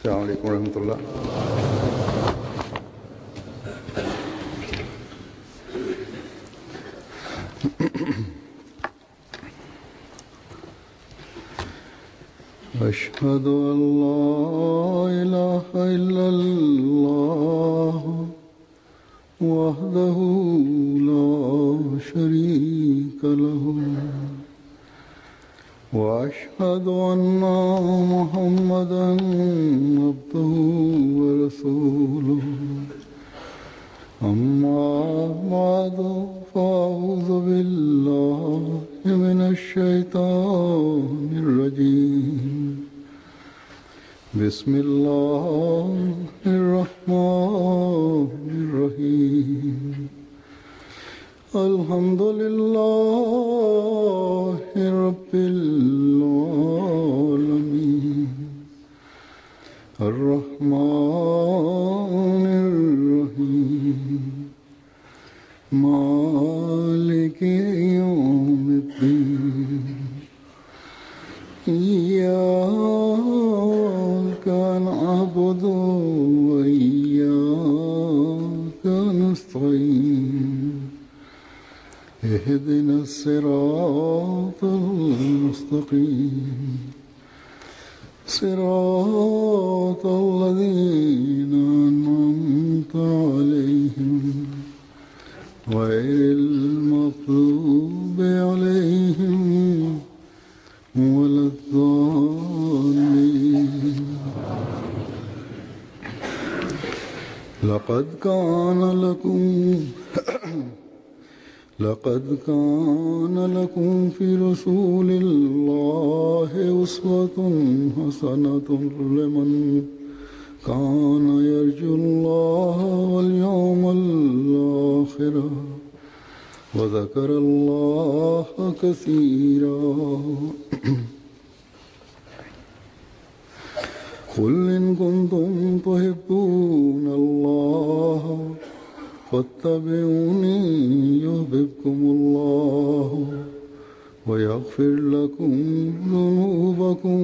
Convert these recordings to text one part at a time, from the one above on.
السلام عليكم ورحمة الله أشهد أن لا إله إلا الله وحده لا شريك له وأشهد أن محمدا عبده ورسوله أما بعد فأعوذ بالله من الشيطان الرجيم بسم الله الرحمن الرحيم الحمد لله رب العالمين الرحمن الرحيم مالك يوم الدين إياك نعبد وإياك نستعين اهدنا الصراط المستقيم صراط الذين أنعمت عليهم غير المغضوب عليهم ولا الضالين لقد كان لكم لقد كان لكم في رسول الله أسوة حسنة لمن كان يرجو الله واليوم الآخر وذكر الله كثيرا قل إن كنتم تحبون الله فاتبعوني يحببكم الله ويغفر لكم ذنوبكم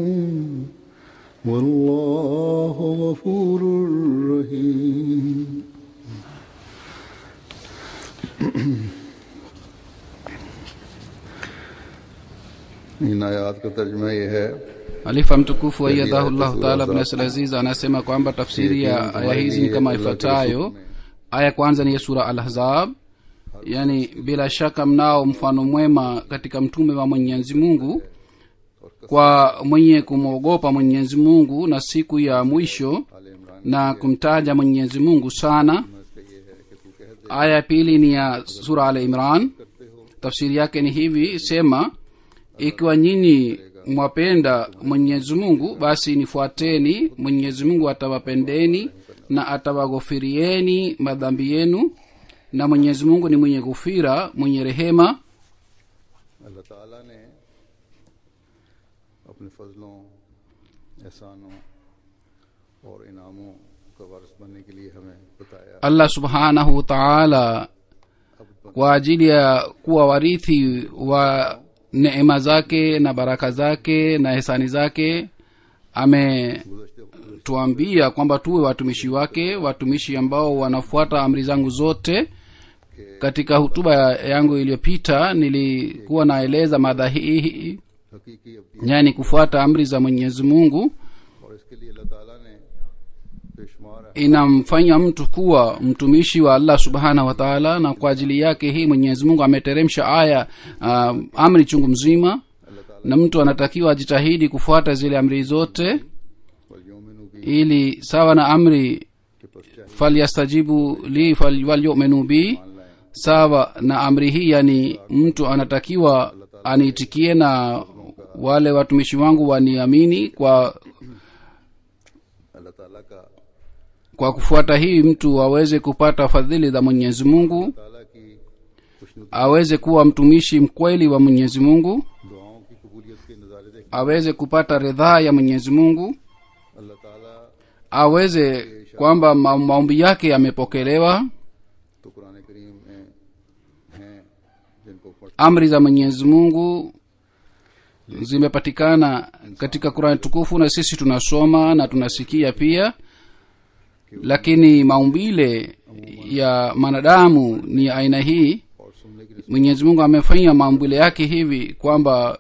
والله غفور رحيم इन आयात का तर्जमा ये है Alifa mtukufu aiyadhahullahu taala bin Nasir Aziz anasema kwamba tafsiri ya aya hizi ni kama ifuatayo. Aya kwanza ni ya sura Al-Ahzab, yani bila shaka mnao mfano mwema katika mtume wa Mwenyezi Mungu kwa mwenye kumwogopa Mwenyezi Mungu na siku ya mwisho na kumtaja Mwenyezi Mungu sana. Aya ya pili ni ya sura Al Imran, tafsiri yake ni hivi: sema, ikiwa nyinyi mwapenda Mwenyezi Mungu, basi nifuateni. Mwenyezi Mungu atawapendeni na atawaghofirieni madhambi yenu, na Mwenyezi Mungu ni mwenye ghufira, mwenye rehema. अल्लाह ताला ने अपने फजलों एहसानों और इनामों का वारिस बनने के लिए हमें बताया Allah subhanahu wa taala kwa ajili ya kuwa warithi wa neema zake na baraka zake na hisani zake ametuambia kwamba tuwe watumishi wake watumishi ambao wanafuata amri zangu zote katika hutuba yangu iliyopita nilikuwa naeleza madha hii हकीकी अब yani kufuata amri za mwenyezi mungu और इसके लिए अल्लाह ताला ने बेशुमार inamfanya mtu kuwa mtumishi wa allah subhanahu wa taala na kwa ajili yake hii mwenyezi mungu ameteremsha aya uh, amri chungu mzima na mtu anatakiwa ajitahidi kufuata zile amri zote वलयोमिनु भी ili sawa na amri के पश्चात falyastajibu li fal- walyuminu bi मान लाएं sawa na amri hii yani mtu anatakiwa aniitikie na wale watumishi wangu waniamini kwa अल्लाह ताला का kwa kufuata hii mtu aweze kupata fadhili za mwenyezi mungu ताला की खुशनुदी aweze kuwa mtumishi mkweli wa mwenyezi mungu दुआओं की कबूलियत के नज़ारे देख aweze kupata ridhaa ya mwenyezi mungu अल्लाह ताला aweze kwamba ma- maombi yake yamepokelewa तो कुरान करीम में हैं जिनको पढ़ amri za mwenyezi mungu zimepatikana katika qurani tukufu na sisi tunasoma na tunasikia pia lakini maumbile ya mwanadamu ni aina hii और सुनने की mwenyezi mungu amefanya maumbile yake hivi kwamba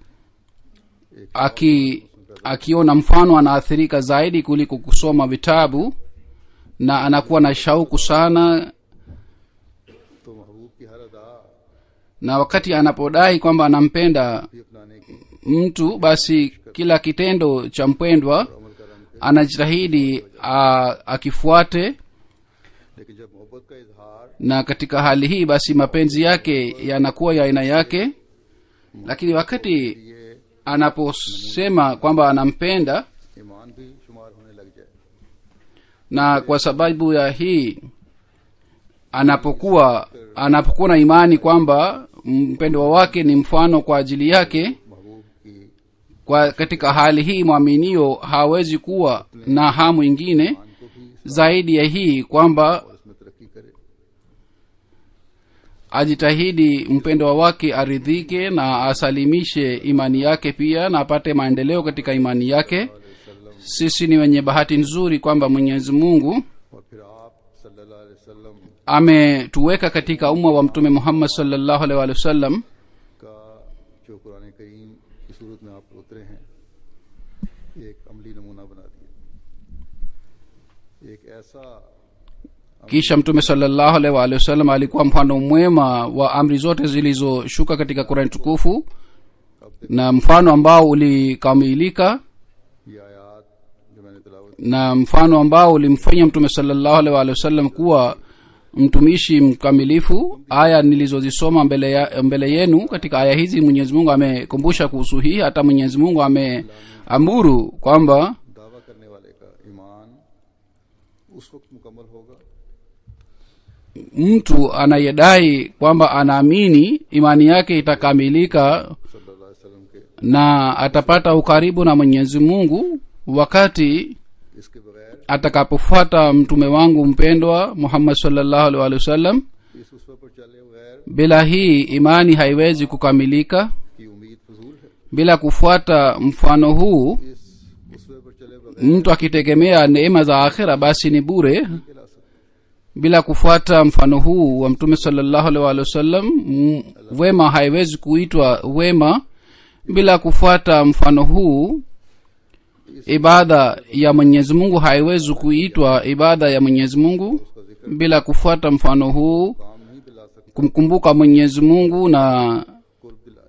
aki akiona mfano anaathirika zaidi kuliko kusoma vitabu na anakuwa na shauku sana तो महबूब की हर अदा na wakati anapodai kwamba anampenda भी अपनाने की mtu basi kila kitendo cha mpendwa अमल का रंग anajitahidi a, akifuate लेकिन जब मोहब्बत का इजहार na katika hali hii basi mapenzi yake yanakuwa ya aina yake lakini wakati ये anaposema kwamba anampenda ईमान भी शुमार होने लग जाए na kwa sababu ya hii anapokuwa anapokuwa na imani kwamba mpendwa wake ni mfano kwa ajili yake महबूब की kwa katika hali hii mwaminio hawezi kuwa na hamu ingine ईमान को भी zaidi ya hii kwamba इसमें तरक्की करे ajitahidi mpendwa wake aridhike na asalimishe imani yake pia na apate maendeleo katika imani yake sisi ni wenye bahati nzuri kwamba mwenyezi mungu और फिर आप सल्लल्लाहु अलैहि वसल्लम ametuweka katika umma wa mtume muhammad salllahu alaihi wa sallam का जो कुरान करीम की सूरत में आप उतरे हैं एक अमली नमूना बना दिया एक ऐसा kisha mtume salllahu alaihi wa sallam alikuwa mfano mwema wa amri zote zilizoshuka katika kurani tukufu na mfano ambao ulikamilika ये आयात जो मैंने तलावत na mfano ambao ulimfanya mtume salllahu alaihi wa sallam kuwa mtumishi mkamilifu aya nilizozisoma mbele, ya, mbele yenu katika aya hizi mwenyezi mungu amekumbusha kuhusu hii hata mwenyezi mungu ameamuru kwamba दावा करने वाले का ईमान उस वक्त मुकम्मल होगा mtu anayedai kwamba anaamini imani yake itakamilika सल्लल्लाहु अलैहि वसल्लम के na atapata ukaribu na mwenyezi mungu wakati इसके बगैर atakapofuata mtume wangu mpendwa muhammad salllahu alaihi wa sallam इस उसवे पर चले बगैर bila hii imani haiwezi kukamilika की उम्मीद फजूल है bila kufuata mfano huu इस उसवे पर चले बगैर mtu akitegemea neema za akhira basi ni bure के ला सकते bila kufuata mfano huu wa mtume salllahu alaihi wa sallam m- wema haiwezi kuitwa wema bila kufuata mfano huu ibada ya mwenyezi mungu haiwezi kuitwa ibada ya mwenyezi mungu उसका जिक्र bila kufuata mfano huu काम नहीं दिला सकते kumkumbuka mwenyezi mungu na कुर्ब दिलाए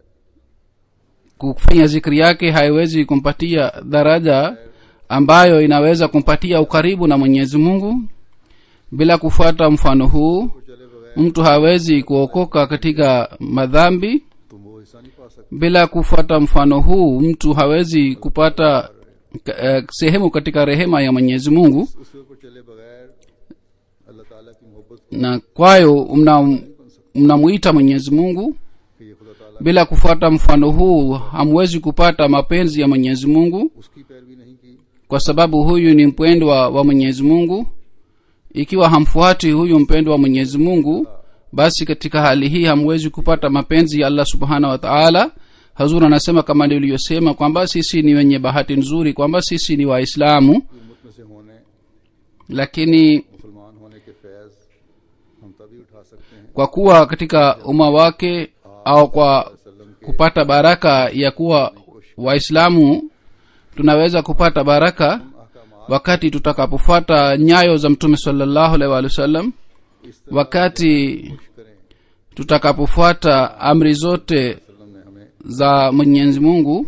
kufanya zikri yake haiwezi kumpatia daraja ambayo inaweza kumpatia ukaribu na mwenyezi mungu bila kufuata mfano huu पर चले बगैर mtu hawezi kuokoka katika madhambi तुम वो हिस्सा नहीं पा सकते bila kufuata mfano huu mtu hawezi kupata ka- eh, sehemu katika rehema ya mwenyezi mungu उसवे पर चले बगैर अल्लाह ताला की मोहब्बत na kwayo mna- mnamuita mwenyezi mungu कि ये खुदा ताला bila kufuata mfano huu hamwezi kupata mapenzi ya mwenyezi mungu उसकी पैरवी नहीं की kwa sababu huyu ni mpendwa wa mwenyezi mungu ikiwa hamfuati huyu mpendwa wa mwenyezi mungu basi katika hali hii hamwezi kupata mapenzi ya allah subhanahu wa taala hazur anasema kama niliyosema kwamba sisi ni wenye bahati nzuri kwamba sisi ni waislamu उम्मत में से होने lakini मुसलमान होने के फैज हम तभी उठा सकते हैं kwa kuwa katika umma wake au kwa वसल्लम के kupata baraka ya kuwa waislamu tunaweza kupata baraka अहकाम wakati tutakapofuata nyayo za mtume salllahu alaihi wa sallam इस तरह wakati करें tutakapofuata amri zote वसल्लम ने हमें za mwenyezi mungu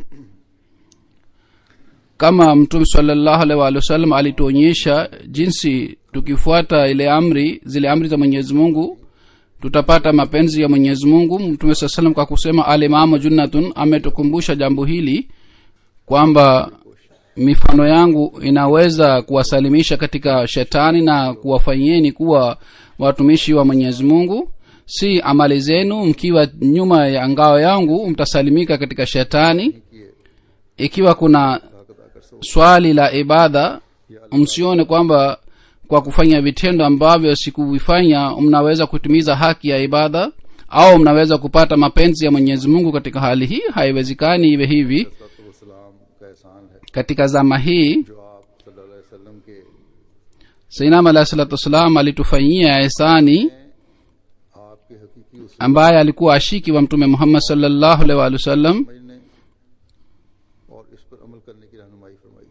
kama mtume salllahu alaihi wa sallam alituonyesha jinsi tukifuata ile amri zile amri za mwenyezi mungu tutapata mapenzi ya mwenyezi mungu mtume saa salam kwa kusema alimamu junnatun ametukumbusha jambo hili kwamba mifano yangu inaweza kuwasalimisha katika shetani na kuwafanyieni kuwa watumishi wa mwenyezi mungu si amali zenu mkiwa nyuma ya ngao yangu mtasalimika katika shetani किए ikiwa kuna ताकत आकर सो swali la ibada msione kwamba kwa kufanya vitendo ambavyo sikuvifanya mnaweza kutimiza haki ya ibada au mnaweza kupata mapenzi ya mwenyezi mungu katika hali hii haiwezekani iwe hivi सलाम का एहसान है katika zama hii जो आप सल्लल्लाहु अलैहि वसल्लम के sainam alahi salatu wassalam alitufanyia ehsani आपके हकीकी उस ambaye alikuwa ashiki wa mtume muhammad salllahu alaihi waalihi wasallam समझने और इस पर अमल करने की रहनुमाई फरमाई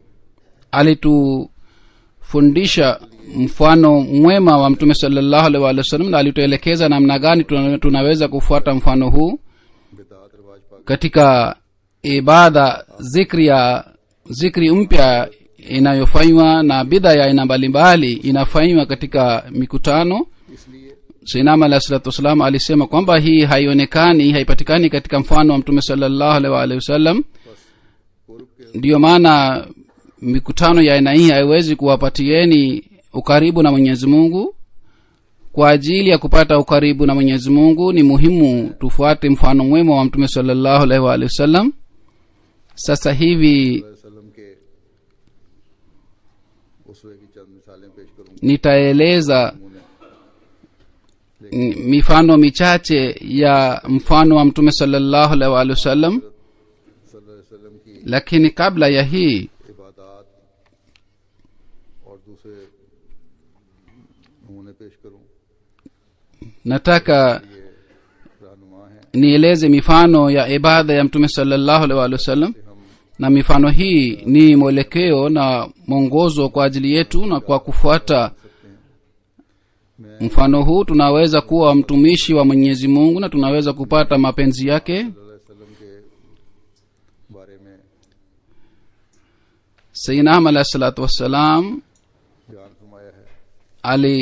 alitufundisha mfano mwema wa mtume salllahu alaihi waalihi wasallam na alituelekeza namna gani tuna- tunaweza kufuata mfano huu बिदात रिवाज पाक katika ibada zikri ya zikri mpya inayofanywa na bidha ya aina mbalimbali inafanywa katika mikutano इसलिए sinam alahi salatu wassalam alisema kwamba hii haionekani haipatikani katika mfano wa mtume salllahu alaihi waalihi wasallam पूर्व के ndiyo maana mikutano ya aina hii haiwezi kuwapatieni ukaribu na mwenyezi mungu kwa ajili ya kupata ukaribu na mwenyezi mungu ni muhimu tufuate mfano mwema wa mtume salllahu alaihi waalihi wasallam sasa hivi वसल्लम के उसवे की चंद मिसालें पेश करूंगा nitaeleza n- mifano michache ya mfano wa mtume salllahu alaihi waalihi wasallam सल्लल्लाहु अलैहि वसल्लम की lakini kabla ya hii इबादत और दूसरे नमूने पेश करूं nataka ये रहनुमा है nieleze mifano ya ibada ya mtume salllahu alaihi waalihi wasallam कि हम na mifano hii ni mwelekeo na mwongozo kwa ajili yetu na kwa kufuata mfano huu tunaweza kuwa mtumishi wa mwenyezi mungu na tunaweza kupata mapenzi yake सल्लल्लाहु अलैहि वसल्लम के बारे में sainam alahi salatu wassalam बयान फरमाया है ali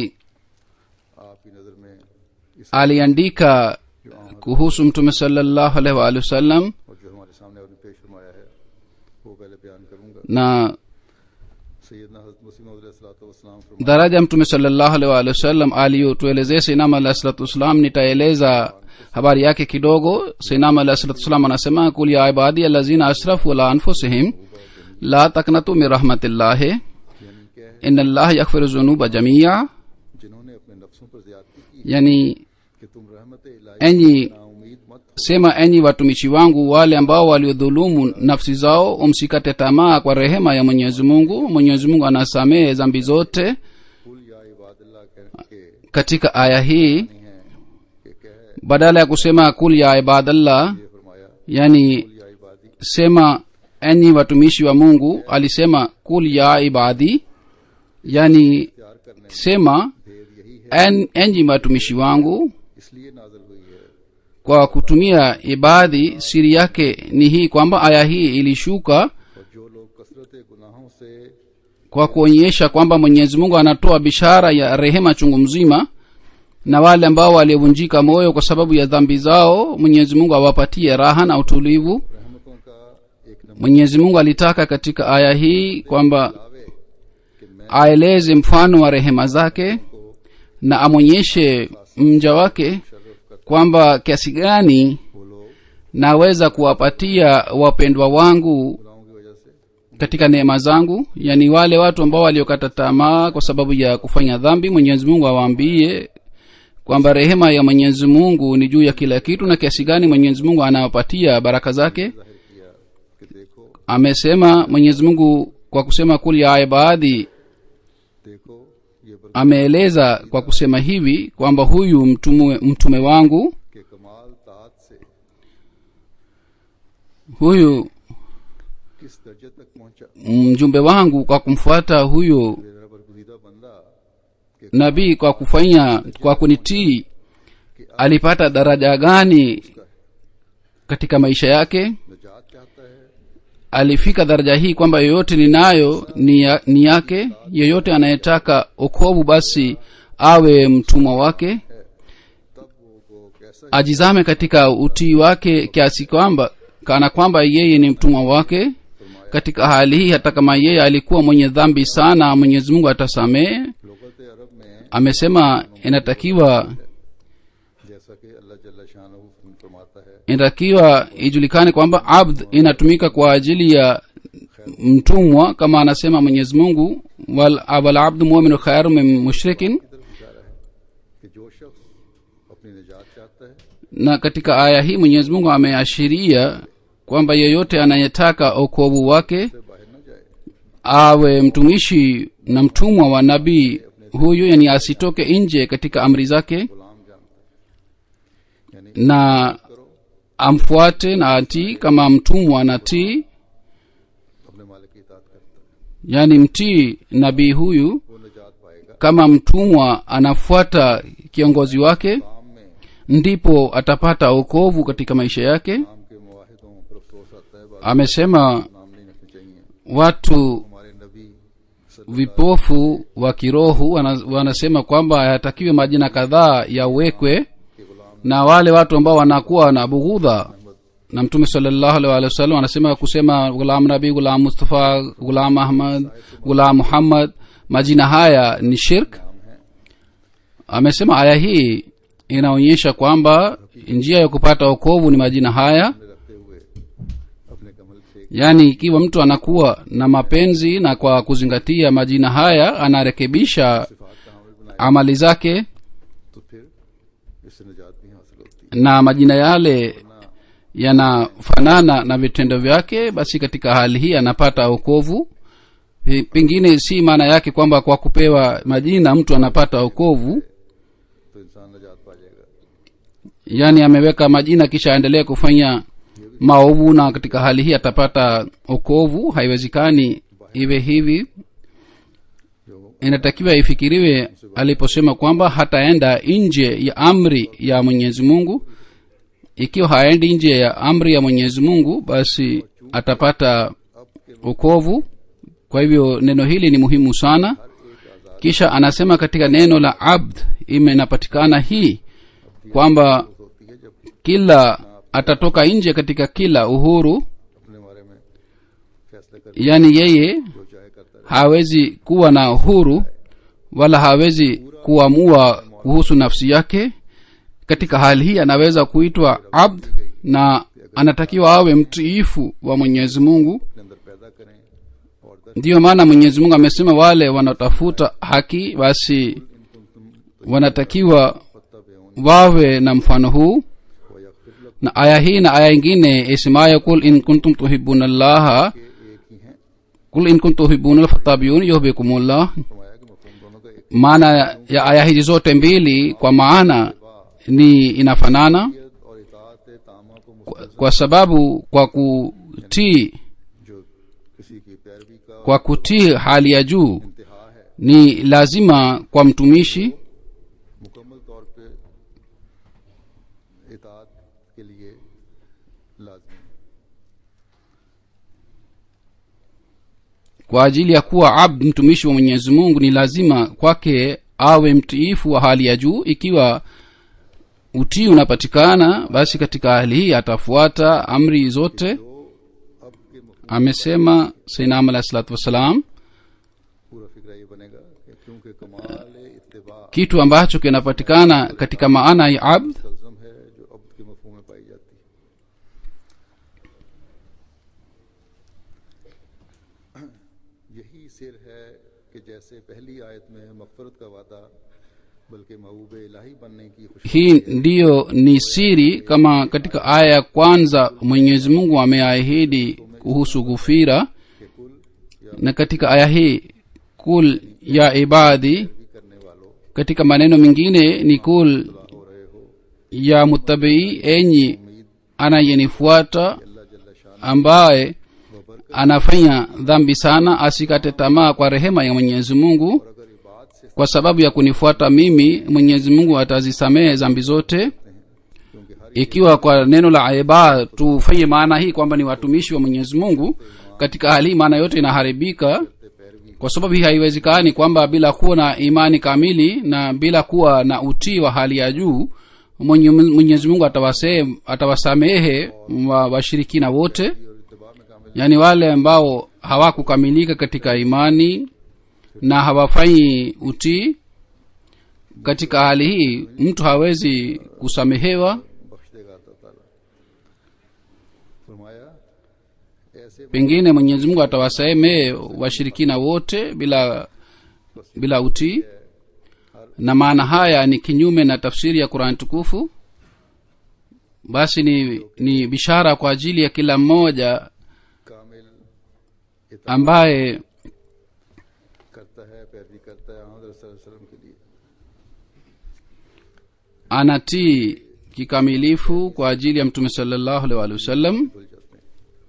आपकी नजर में इस aliandika kuhusu mtume salllahu alaihi waalihi wasallam और जो हमारे सामने आपने पेश फरमाया है वो पहले बयान करूंगा na सैयदना हजरत मुस्लिम वसलाम फरमाया daraja mtume salllahu alaihi waalihi wasallam aliyotuelezea sainam alahi salatu wassalam nitaeleza habari yake kidogo sainam alahi salatu wassalam anasema kul ya ibadi alazina asrafu ala anfusihim la taknatu min rahmatillahi यानी क्या है ina allaha yaghfiru zunuba jamia जिन्होंने अपने नफ्सों पर ज्यादती की yani कि तुम रहमत इलाही enyi ना उम्मीद मत sema enyi watumishi wangu wale ambao waliodhulumu nafsi zao umsikate tamaa kwa rehema ya mwenyezi mungu mwenyezi mungu anasamehe zambi zote कुल या इबादल्ला कह के katika aya hii नहीं है कि क्या है badala ya kusema kul ya ibadallah ये फरमाया yani कुल या इबादी sema enyi watumishi wa mungu alisema kul ya ibadi yani प्यार करने sema भेद यही है en, enyi watumishi wangu इसलिए नाजल हुई है kwa kutumia ibadhi siri yake ni hii kwamba aya hii ilishuka और जो लोग कसरत गुनाहों से kwa kuonyesha kwamba mwenyezi mungu anatoa bishara ya rehema chungu mzima na wale ambao waliovunjika moyo kwa sababu ya dhambi zao mwenyezi mungu awapatie raha na utulivu रहमतों का एक number mwenyezi mungu alitaka katika aya hii kwamba लावे कि मैं aeleze mfano wa rehema zake na amwonyeshe mja wake शर्फ कर kwamba kiasi gani वो लोग naweza kuwapatia wapendwa wangu गुनाहों की वजह से katika neema zangu yani wale watu ambao waliokata tamaa kwa sababu ya kufanya dhambi mwenyezi mungu awaambie kwamba rehema ya mwenyezi mungu ni juu ya kila kitu na kiasi gani mwenyezi mungu anawapatia baraka zake जाहिर किया कि देखो amesema mwenyezi mungu kwa kusema kul ya ibadhi देखो ये बर ameeleza kwa kusema hivi kwamba huyu mtume, mtume wangu के कमाल तात से huyu किस दर्जे तक पहुंचा mjumbe wangu kwa kumfuata huyu मेरा बरगुजीदा बंदा कि nabii kwa kufanya kwa kunitii alipata daraja gani katika maisha yake निजात चाहता है alifika daraja hii kwamba yoyote ninayo ni, ya, ni yake yeyote anayetaka okovu basi awe mtumwa wake तब वो को कैसा ajizame katika utii wake kiasi kwamba kana kwamba yeye ni mtumwa wake katika hali hii hata kama yeye alikuwa mwenye dhambi sana mwenyezi mungu atasamehe लोगत अरब में amesema inatakiwa जैसा कि अल्लाह जल्ला शाह फरमाता है inatakiwa ijulikane kwamba abd inatumika kwa ajili ya mtumwa kama anasema mwenyezi mungu wal, wal abdu muminu khairu min mushrikin की तरफ इशारा है कि जो शख्स अपनी निजात चाहता है na katika aya hii mwenyezi mungu ameashiria kwamba yeyote anayetaka okovu wake से बाहर न जाए awe mtumishi na mtumwa wa nabii huyu yani asitoke nje katika amri zake गुलाम जानता है यानी na amfuate na atii kama mtumwa na tii अपने मालिक की इतात करता है yani mtii nabii huyu वो निजात पाएगा kama mtumwa anafuata kiongozi wake काम में ndipo atapata okovu katika maisha yake काम के मुआहिदों पर अफसोस आता है बात amesema नाम नहीं रखने चाहिए watu हमारे नबी vipofu wa kirohu wana, wanasema kwamba hayatakiwe majina kadhaa yawekwe के गुलाम na wale watu ambao wanakuwa na bughudha na mtume salllahu alih walih wasallam anasema kusema gulam nabi gulam mustafa gulam ahmad gulam muhammad majina haya ni shirk नाम है amesema aya hii inaonyesha kwamba njia ya kupata okovu ni majina haya अपने रखते हुए अपने कमल से yaani ikiwa mtu anakuwa na mapenzi na kwa kuzingatia majina haya anarekebisha सिफात का हामिल बनाए amali zake तो फिर इससे निजात भी हासिल होती na majina yale yanafanana na vitendo vyake basi katika hali hii anapata okovu Pe- pengine si maana yake kwamba kwa kupewa majina mtu anapata okovu है तो इंसान निजात पा जाएगा yaani ameweka majina kisha aendelee kufanya maovu na katika hali hii atapata okovu haiwezekani iwe hivi जो inatakiwa ifikiriwe aliposema kwamba hataenda nje ya amri ya mwenyezi mungu ikiwa haendi nje ya amri ya mwenyezi mungu basi atapata okovu kwa hivyo neno hili ni muhimu sana kisha anasema katika neno la abd imenapatikana hii kwamba होती है जब kila atatoka nje katika kila uhuru अपने बारे में फैसले कर yaani yeye जो चाहे करता रहे hawezi kuwa na uhuru wala hawezi kuamua kuhusu nafsi yake katika hali hii anaweza kuitwa abd na anatakiwa awe mtiifu wa mwenyezi mungu अपने अंदर पैदा करें और दर ndiyo maana mwenyezi mungu amesema wale wanaotafuta haki basi wanatakiwa पत्ता पे wawe na mfano huu व यगफिर लक na aya hii na aya ingine isemayo kul in kuntum tuhibuna llaha के एक ही हैं kul in kuntum tuhibuna fattabiun yuhbikumullah फरमाया कि मफहूम दोनों का एक maana ya aya hizi zote mbili kwa maana ni inafanana ही और इतात तामा को मुस्त- kwa sababu kwa kutii जो किसी की पैरवी का kwa kutii hali ya juu इंतहा है ni lazima kwa mtumishi मुकम्मल तौर पे इतात के लिए लाजमी है kwa ajili ya kuwa abd mtumishi wa mwenyezi mungu ni lazima kwake awe mtiifu wa hali ya juu ikiwa utii unapatikana basi katika hali hii atafuata amri zote तो अब के मफहूम amesema sainam alahi salatu wassalam पूरा फिक्र ये बनेगा कि क्योंकि कमाल इत्तिबा kitu ambacho kinapatikana katika maana ya abd तलजम है जो अब के मफहूम में पाई जाती है यही सिर है कि जैसे पहली आयत में मगफरत का वादा बल्कि महबूब इलाही बनने की खुशी hii ndiyo ni siri kama katika aya ya kwanza mwenyezi mungu ameahidi kuhusu gufira के कुल या na katika aya hii kul ya ibadi भी करने वालों katika maneno mengine ni kul हो रहे हो ya mutabii enyi anayenifuata अल्लाह जल्ला शान ambaye बबर anafanya dhambi sana asikate tamaa kwa rehema ya mwenyezi mungu और अगर इबाद से kwa sababu ya kunifuata mimi mwenyezi mungu atazisamehe dhambi zote क्योंकि हर ikiwa kwa neno la aiba tufanye maana hii kwamba ni watumishi wa mwenyezi mungu katika hali hii maana yote inaharibika पैरवी kwa sababu hii haiwezekani kwamba bila kuwa na imani kamili na bila kuwa na utii wa hali ya juu Mwenye- mwenyezi mungu atawase- atawasamehe wa- washirikina wote और इत्तिबा में कामिल yaani wale ambao hawakukamilika katika imani na hawafanyi utii katika hali hii mtu hawezi kusamehewa बख्श देगा अल्लाह ताला फरमाया ऐसे pengine mwenyezi mungu atawasamehe washirikina wote bila bila utii na maana haya ni kinyume na tafsiri ya qurani tukufu basi ni, ni bishara kwa ajili ya kila mmoja कामिल इताअत ambaye करता है पैरवी करता है हज़रत सल्लल्लाहु अलैहि वसल्लम के लिए anatii kikamilifu kwa ajili ya mtume salllahu alaihi waalihi wasallam भूल जाते हैं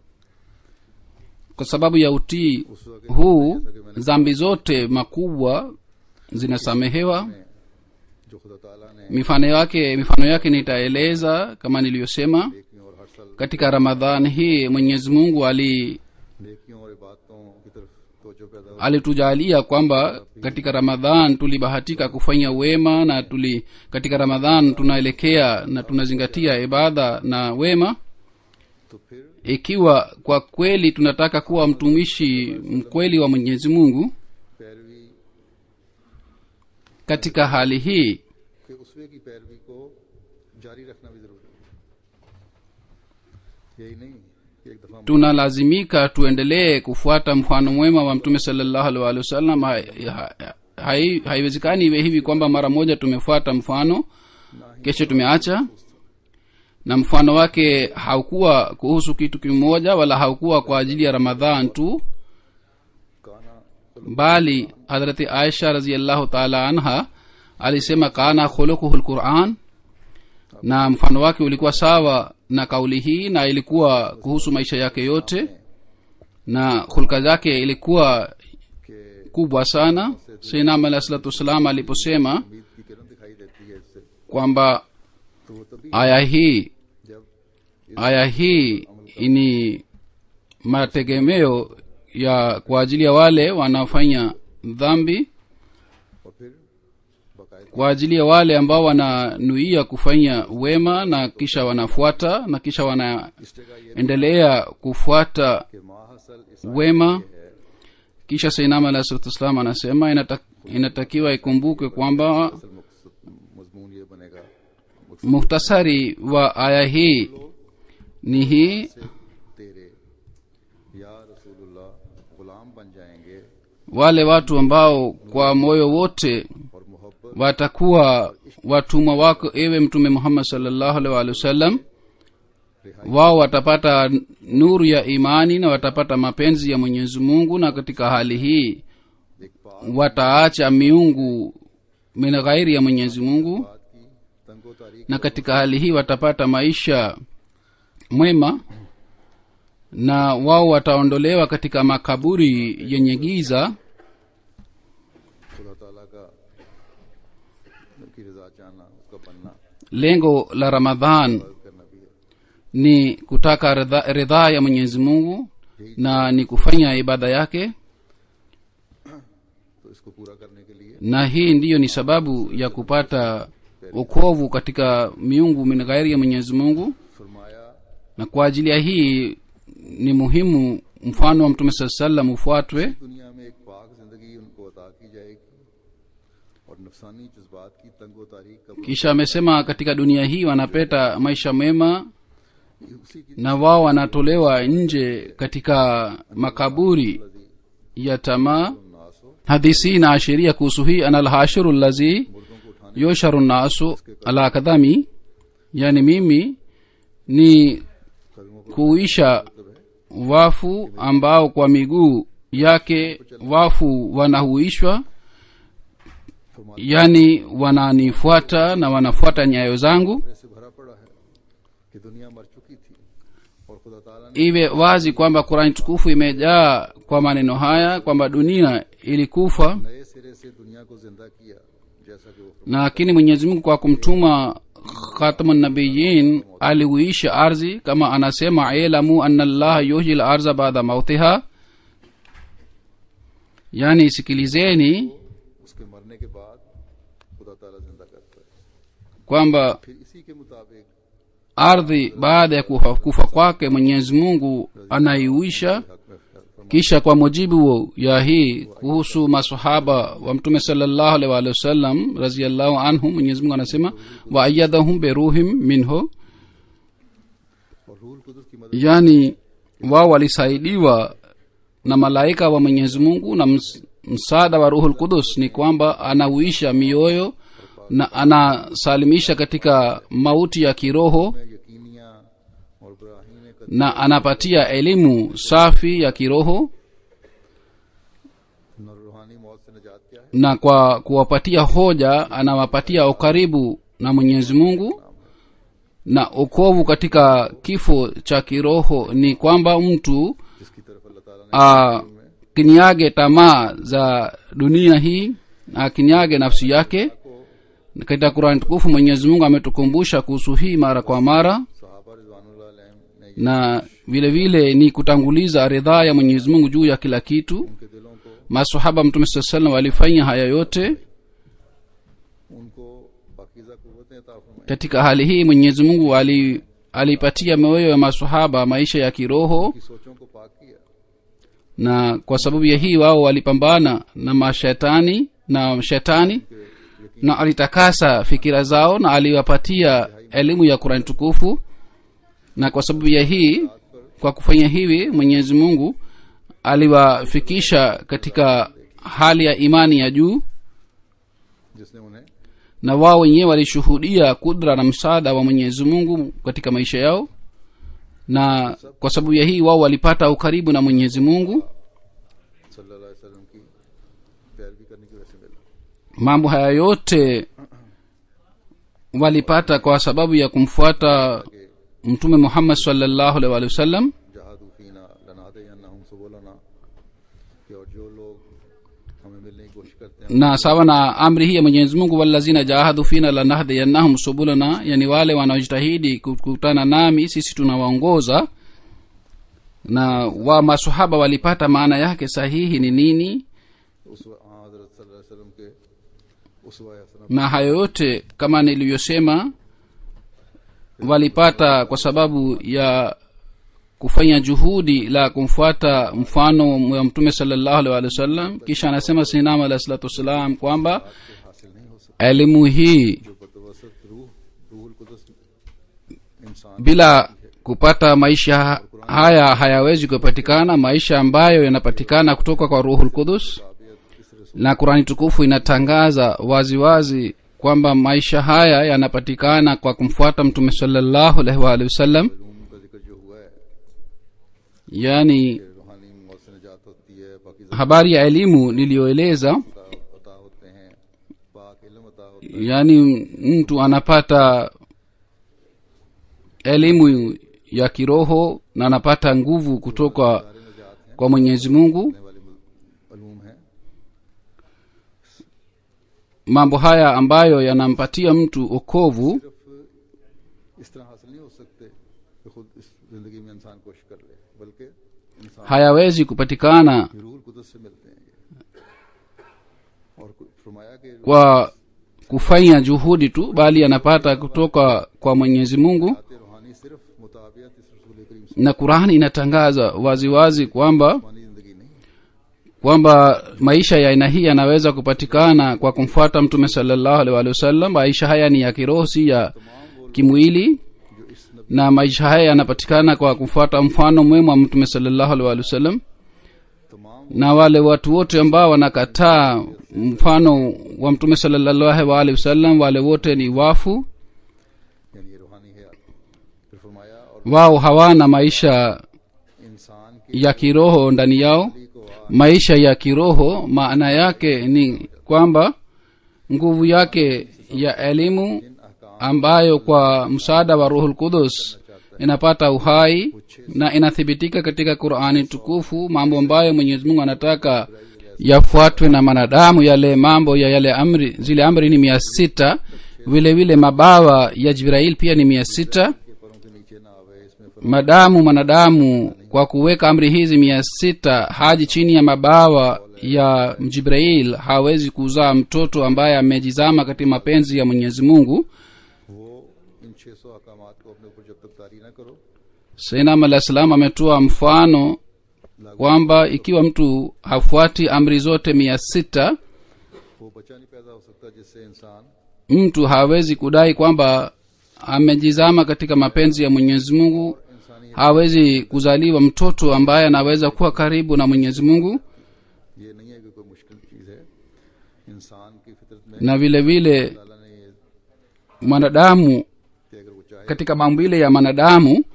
kwa sababu ya utii उस वक्त huu dhambi zote makubwa zinasamehewa में जो खुदा ताला ने mifano yake mifano yake nitaeleza kama nilivyosema नेकियों और हर साल katika ramadhan hii mwenyezi mungu ali नेकियों और इबादतों की तरफ तवज्जो पैदा हो alitujalia kwamba katika ramadhan tulibahatika kufanya wema na tuli katika ramadhan tunaelekea na tunazingatia ibada na wema तो फिर ikiwa kwa kweli tunataka kuwa mtumishi mkweli wa mwenyezi mungu पैरवी katika hali hii के उसवे की पैरवी को जारी रखना भी जरूरी है यही नहीं कि एक दफा tunalazimika tuendelee kufuata mfano mwema wa mtume salllahu alih walihi wasallam hai- ha- hai- haiwezekani iwe hivi kwamba mara moja tumefuata mfano kesho tumeacha na mfano wake haukuwa kuhusu kitu kimoja wala haukuwa kwa ajili ya ramadhan tu काना bali hadrati aisha raziallahu taala anha alisema kana khulukuhu lquran na mfano wake ulikuwa sawa na kauli hii na ilikuwa kuhusu maisha yake yote na hulka zake ilikuwa के kubwa sana seinam alahi salatu wassalam aliposema उम्मीद की किरण दिखाई देती है इससे kwamba तो वो तभी aya hii जब aya hii ni mategemeo ya kwa ajili ya wale wanaofanya dhambi और फिर बाकायदा kwa ajili ya wale ambao wananuia kufanya wema na kisha wanafuata na kisha wanaendelea इस जगह ये kufuata कि माहसल इस wema kisha sainama alah salatu wassalam anasema inata, inatakiwa ikumbukwe kwamba असल मकसद मजमून ये बनेगा muhtasari wa aya hii ni hii से तेरे या रसूलुल्लाह गुलाम बन जाएंगे wale watu ambao kwa moyo wote और मोहब्बत watakuwa watumwa wako ewe mtume muhammad salllahu alaihi waalihi wasallam wao watapata nuru ya imani na watapata mapenzi ya mwenyezi mungu na katika hali hii एक बात wataacha miungu min ghairi ya mwenyezi mungu बात की तंगो तारीख na katika hali hii watapata maisha mwema na wao wataondolewa katika makaburi yenye giza खुदा ताला का की रजा चाहना उसका बनना lengo la ramadhan करना भी है ni kutaka ridha- ridhaa ya mwenyezi mungu na ni kufanya ibada yake तो इसको पूरा करने के लिए na hii ndiyo ni sababu ya kupata ukovu katika miungu min ghairi ya mwenyezi mungu फरमाया na kwa ajili ya hii ni muhimu mfano wa mtume saa salam ufuatwe दुनिया में एक पाक जिंदगी उनको अता की जाएगी और नफसानी जज्बात की तंगो तारीख का kisha amesema katika dunia hii wanapeta maisha mema उसी की na wao wanatolewa nje katika makaburi ya tamaa नास हो hadisi hii inaashiria kuhusu hii ana lhashiru llazi मुर्दों को उठाने yosharu nasu ala kadhami yani mimi ni कदमों पर kuisha wafu ambao kwa miguu yake wafu wanahuishwa फरमाते yani wananifuata na wanafuata nyayo zangu से भरा पड़ा है कि दुनिया मर चुकी थी और खुदा ताला ने iwe wazi kwamba kurani tukufu imejaa kwa maneno haya kwamba dunia ilikufa नए सिरे से दुनिया को जिंदा किया जैसा कि वो na lakini mwenyezi mungu kwa kumtuma khatamunabiyin aliuisha ardhi kama anasema ilamu ana llaha yuhyi lardha baada mautiha yani sikilizeni उसके मरने के बाद खुदा ताला जिंदा करता है kwamba फिर इसी के मुताबिक ardhi baada ya kufa, kufa kwake mwenyezi mungu anaiuisha हक में फरमा kisha kwa mujibu ya hii kuhusu masahaba wa mtume salllahu alaihi waalihi wasallam raziallahu anhum mwenyezi mungu anasema waayadahum beruhim minhu और रूल कुदस की मदद yani wao walisaidiwa na malaika wa mwenyezi mungu na ms, msaada wa ruhul kudus ni kwamba anauisha mioyo na anasalimisha katika mauti ya kiroho में यकीनी और इब्राहिम ने कद na anapatia elimu safi ya kiroho न रूहानी मौत से निजात क्या है na kwa kuwapatia hoja anawapatia ukaribu na mwenyezi mungu na ukovu katika kifo cha kiroho ni kwamba mtu जिसकी तरफ अल्लाह ताला ने akinyage tamaa za dunia hii na akinyage nafsi yake katika kurani tukufu mwenyezi mungu ametukumbusha kuhusu hii mara kwa mara सहाबा रिजवानुल्लाह अलैहिम ने na vile vile ni kutanguliza ridhaa ya mwenyezi mungu juu ya kila kitu उनके दिलों को masahaba mtume saa salam walifanya haya yote उनको पाकिजा कुव्वतें अता फरमाई katika hali hii mwenyezi mungu ali alipatia mioyo ya masahaba maisha ya kiroho की सोचों को पाक किया na kwa sababu ya hii wao walipambana na mashetani na shetani na alitakasa fikira zao na aliwapatia elimu ya kurani tukufu na kwa sababu ya hii kwa kufanya hivi mwenyezi mungu aliwafikisha katika hali ya imani ya juu जिसने उन्हें na wao wenyewe walishuhudia kudra na msaada wa mwenyezi mungu katika maisha yao na kwa sababu ya hii wao walipata ukaribu na mwenyezi mungu सल्लल्लाहु अलैहि वसल्लम की पैरवी करने की वजह से मिला mambo haya yote walipata kwa sababu ya kumfuata mtume muhammad salllahu alaihi wa sallam जहादू फीना लनादे अन्नहुम सुबुलना कि और जो लोग हमें मिलने की कोशिश करते हैं na sawa na amri hii ya mwenyezi mungu walazina jahadu fina lanahdiyannahum subulana yani wale wanaojitahidi kukutana nami sisi tunawaongoza na wa masahaba walipata maana yake sahihi ni nini उस हाँ हजरत सल्लल्लाहु अलैहि वसल्लम के उसवा हसना na hayo yote kama nilivyosema walipata kwa sababu ya kufanya juhudi la kumfuata mfano wa mtume salllahu alih walih wasallam kisha anasema sinam alahi salatu wassalam kwamba हासिल नहीं हो सकता elimu hii जो बदवसत रूह रूहुल कुदस इंसान bila kupata maisha haya hayawezi kupatikana maisha ambayo yanapatikana kutoka kwa ruhul qudus ताबियत इस रसूल na kurani tukufu inatangaza waziwazi wazi kwamba maisha haya yanapatikana kwa kumfuata mtume salllahu alaihi waalihi wasallam Uloom का जिक्र जो हुआ है yaani कि रूहानी मौत से निजात होती है बाकी habari ya elimu niliyoeleza अता होते हैं पाक इल्म अता होता है yaani mtu anapata elimu ya kiroho na anapata nguvu kutoka सारे निजात हैं kwa mwenyezi mungu होने वाले उलूम हैं mambo haya ambayo yanampatia mtu okovu सिर्फ इस तरह हासिल नहीं हो सकते कि खुद इस जिंदगी में इंसान कोशिश कर ले बल्कि इंसान hayawezi kupatikana रूहुल कुदस से मिलते हैं ये और फरमाया कि kwa kufanya juhudi tu bali anapata kutoka kwa mwenyezi mungu बात रूहानी सिर्फ मुताबियत इस रसूल करीम से na qurani inatangaza waziwazi wazi kwamba रूहानी जिंदगी नहीं kwamba maisha ya aina hii yanaweza kupatikana kwa kumfuata mtume salllahu alih walih wasallam maisha haya ni ya kiroho si ya kimwili जो इस नबी na maisha haya yanapatikana kwa kufuata mfano mwema wa mtume salllahu alih walih wasallam तमाम na wale watu wote ambao wanakataa mfano wa mtume salllahu alih wasallam wale wote ni wafu यानी ये रूहानी है फिर फरमाया और wao hawana maisha इंसान की ya kiroho ndani yao को maisha ya kiroho maana yake ni kwamba nguvu yake ya elimu इन अहकाम ambayo kwa msaada wa ruhul qudus inapata uhai na inathibitika katika qurani tukufu mambo ambayo mwenyezi mungu anataka yafuatwe na manadamu yale mambo ya yale amri zile amri ni mia sita vile vile mabawa ya jibrail pia ni mia sita के परों के नीचे ना आवे इसमें madamu mwanadamu kwa kuweka amri hizi mia sita haji chini ya mabawa ya jibrail hawezi kuzaa mtoto ambaye amejizama katika mapenzi ya mwenyezi mungu वो इन छह सौ अहकाम को अपने ऊपर जब तक तारी ना करो sainam alah salam ametoa mfano kwamba ikiwa mtu hafuati amri zote mia sita वो बच्चा नहीं पैदा हो सकता जिससे इंसान mtu hawezi kudai kwamba amejizama katika mapenzi ya mwenyezi mungu इंसानी hawezi kuzaliwa mtoto ambaye anaweza kuwa karibu na mwenyezi mungu ये नहीं है कि कोई मुश्किल चीज है इंसान की फितरत में na vile vile अल्लाह ने ये mwanadamu कि अगर वो चाहे katika maumbile ya mwanadamu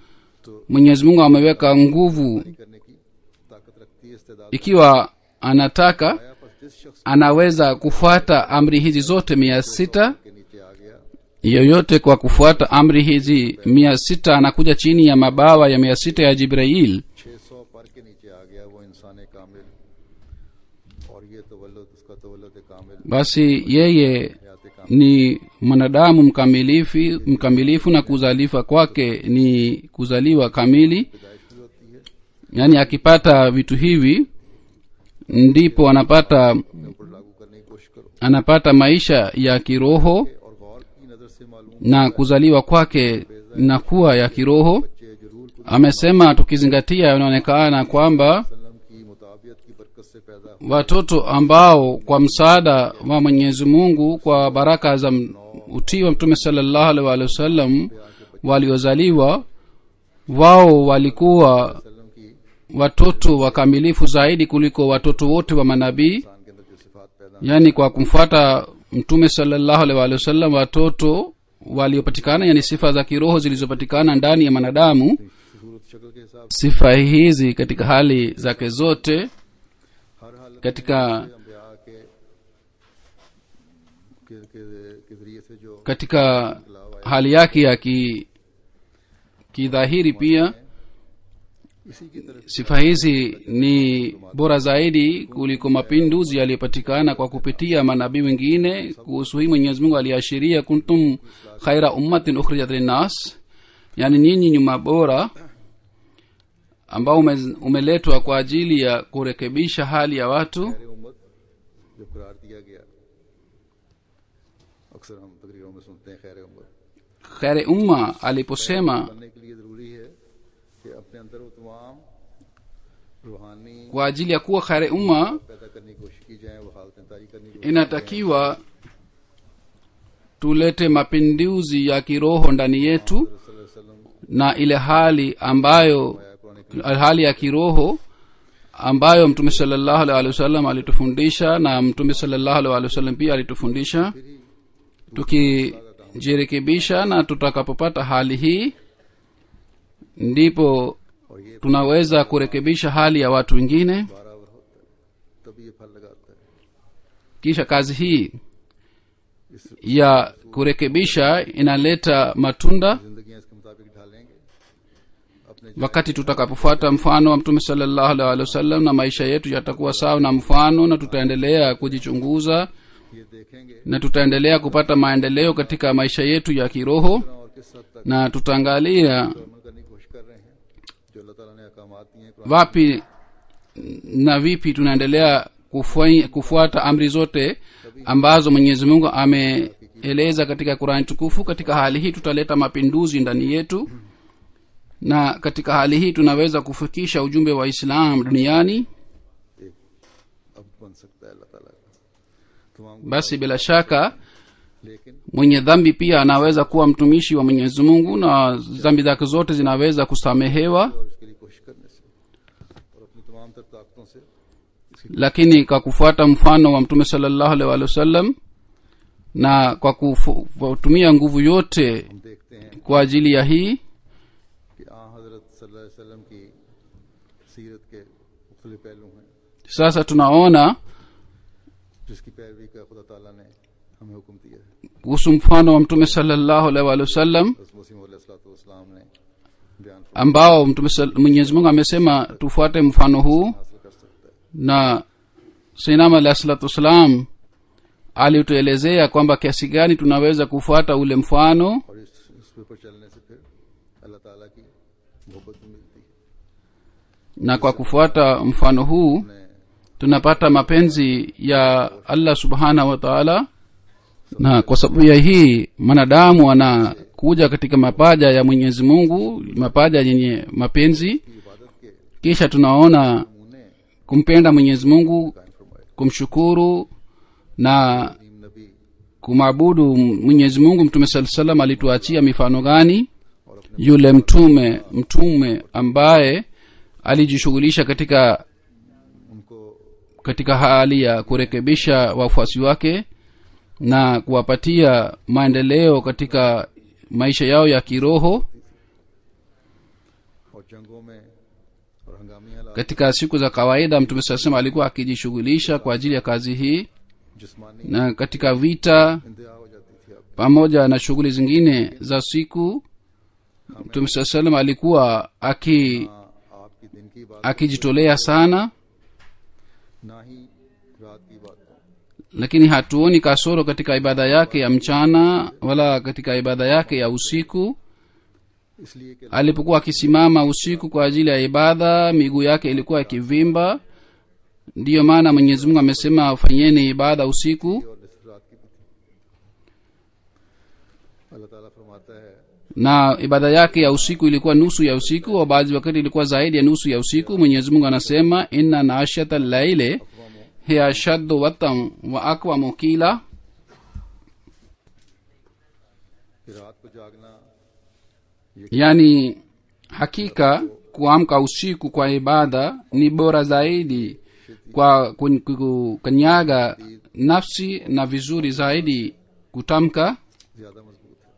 mwenyezi mungu ameweka nguvu करने की ताकत रखती है इस्तेदाद ikiwa anataka आया बस जिस शख्स anaweza kufuata amri hizi zote mia sita के नीचे आ गया yoyote kwa kufuata amri hizi mia sita anakuja chini ya mabawa ya mia sita ya jibrail छह सौ पर के नीचे आ गया वो इंसान कामिल और ये तवल्लुद उसका तवल्लुद कामिल basi yeye हयात कामिल ni mwanadamu mkamilifu mkamilifu na kuzalifa kwake ni kuzaliwa kamili पैदाइश भी होती है yaani akipata vitu hivi ndipo anapata अपने ऊपर लागू करने की कोशिश करो anapata maisha ya kiroho और गौर की नजर से मालूम na kuzaliwa kwake nakuwa ya kiroho बच्चे जरूर कुछ amesema tukizingatia inaonekana kwamba वसल्लम की मुताबियत की बरकत से पैदा हुए watoto ambao kwa msaada wa mwenyezi mungu kwa baraka za m- utii wa mtume salallahu alaihi waalihi wasallam waliozaliwa wao walikuwa वसल्लम की watoto wakamilifu zaidi kuliko watoto wote wa manabii इंसान के अंदर जो सिफात पैदा yaani kwa kumfuata mtume salallahu alaihi waalihi wasallam watoto waliopatikana yani sifa za kiroho zilizopatikana ndani ya mwanadamu सूरत शक्ल के हिसाब sifa hizi katika hali zake zote से हर हालत katika अम्बिया के के, के, के जरिए से जो katika hali yake ya ki kidhahiri pia इसी की तरफ sifa hizi ni bora zaidi kuliko mapinduzi yaliyopatikana kwa kupitia manabii wengine kuhusu hii mwenyezi mungu aliashiria kuntum khaira ummatin ukhrijat linnas yaani nyinyi nyuma bora ambao ume, umeletwa kwa ajili ya kurekebisha hali ya watu खैर उम्मत जब करार दिया गया अक्सर हम तकरीरों में सुनते हैं खैर उम्मत kheri umma aliposema बनने के लिए जरूरी है कि अपने अंदर वो तमाम रूहानी kwa ajili ya kuwa kheri umma पैदा करने की कोशिश की जाए वो हालतें तारी करने की कोशिश inatakiwa tulete mapinduzi ya kiroho ndani yetu सल्लल्लाहु अलैहि वसल्लम na ile hali ambayo Quran hali ya kiroho ambayo mtume salllahu alih walih wasallam alitufundisha na mtume salllahu alih walih wasallam pia alitufundisha tukijirekebisha na tutakapopata hali hii ndipo और ये tunaweza kurekebisha hali ya watu wengine बराबर होता है तभी ये फल लगाता है kisha kazi hii ya kurekebisha inaleta matunda जिंदगियां इसके मुताबिक ढालेंगे अपने wakati tutakapofuata mfano wa mtume salllahu alih walih wasallam na maisha yetu yatakuwa sawa na mfano na tutaendelea kujichunguza ये देखेंगे na tutaendelea kupata maendeleo katika maisha yetu ya kiroho और किस हद तक na tutaangalia अमल करने की कोशिश कर रहे हैं जो अल्लाह ताला ने अहकामात दिए हैं Quran wapi na vipi tunaendelea kufua- kufuata amri zote ambazo mwenyezi mungu ameeleza katika qurani tukufu katika hali hii tutaleta mapinduzi ndani yetu na katika hali hii tunaweza kufikisha ujumbe wa islam duniani एक अब बन सकता है अल्लाह ताला का तमाम basi bila shaka लेकिन mwenye dhambi pia anaweza kuwa mtumishi wa mwenyezi mungu na dhambi zake zote zinaweza kusamehewa और इसके लिए कोशिश करने से और अपनी तमाम तर ताकतों से lakini kwa kufuata mfano wa mtume salllahu alih walih wasallam na kwa kufu- kwa kutumia nguvu yote हम देखते हैं kwa ajili ya hii कि आ हजरत सल्लल्लाहु अलैहि वसल्लम की सीरत के मुख्तलिफ पहलू हैं sasa tunaona जिसकी पैरवी का खुदा ताला ने हमें हुक्म दिया है kuhusu mfano wa mtume salllahu alih walih wasallam बस मसीम वसलाम ने बयान ambao mtume sal- mwenyezi mungu amesema tufuate mfano huu हासिल कर सकता है na sinam alahi salatu wassalam alituelezea kwamba kiasi gani tunaweza kufuata ule mfano और इस इस पे पर चलने से फिर अल्लाह ताला की मोहब्बत भी मिलती है na kwa kufuata mfano huu ने tunapata mapenzi ya allah subhanahu wa taala na kwa sababu ya hii mwanadamu anakuja katika mapaja ya mwenyezi mungu mapaja yenye mapenzi इबादत के kisha tunaona नमूने kumpenda mwenyezi mungu कायम फरमाए kumshukuru na नीम नबी kumwabudu mwenyezi mungu mtume saa salam alituachia mifano gani और अपने yule mtume mtume ambaye alijishughulisha katika उनको katika hali ya kurekebisha wafuasi wake na kuwapatia maendeleo katika maisha yao ya kiroho और जंगों में और हंगामी हालात katika siku za kawaida mtume saa salam alikuwa akijishughulisha kwa ajili ya kazi hii जिस्मानी na katika vita इंतहा हो जाती थी अब pamoja na shughuli zingine za siku mtume saa salam alikuwa aki हाँ, आपकी दिन की बात akijitolea sana ना ही रात की बात को lakini hatuoni kasoro katika ibada yake ya mchana wala katika ibada yake ya usiku इसलिए कि alipokuwa akisimama usiku kwa ajili ya ibada miguu yake ilikuwa ikivimba ndiyo maana mwenyezi mungu amesema fanyeni ibada usiku और निसफ रात की भी थी अल्लाह ताला फरमाता है na ibada yake ya usiku ilikuwa nusu ya usiku au baadhi wakati ilikuwa zaidi ya nusu ya usiku mwenyezi mungu anasema inna nashata llaile hiya ashaddu watan wa akwamu kila कि रात को जागना yani hakika kuamka usiku kwa ibada ni bora zaidi kwa kun- ku- kukanyaga nafsi na vizuri zaidi kutamka ज्यादा मजबूत है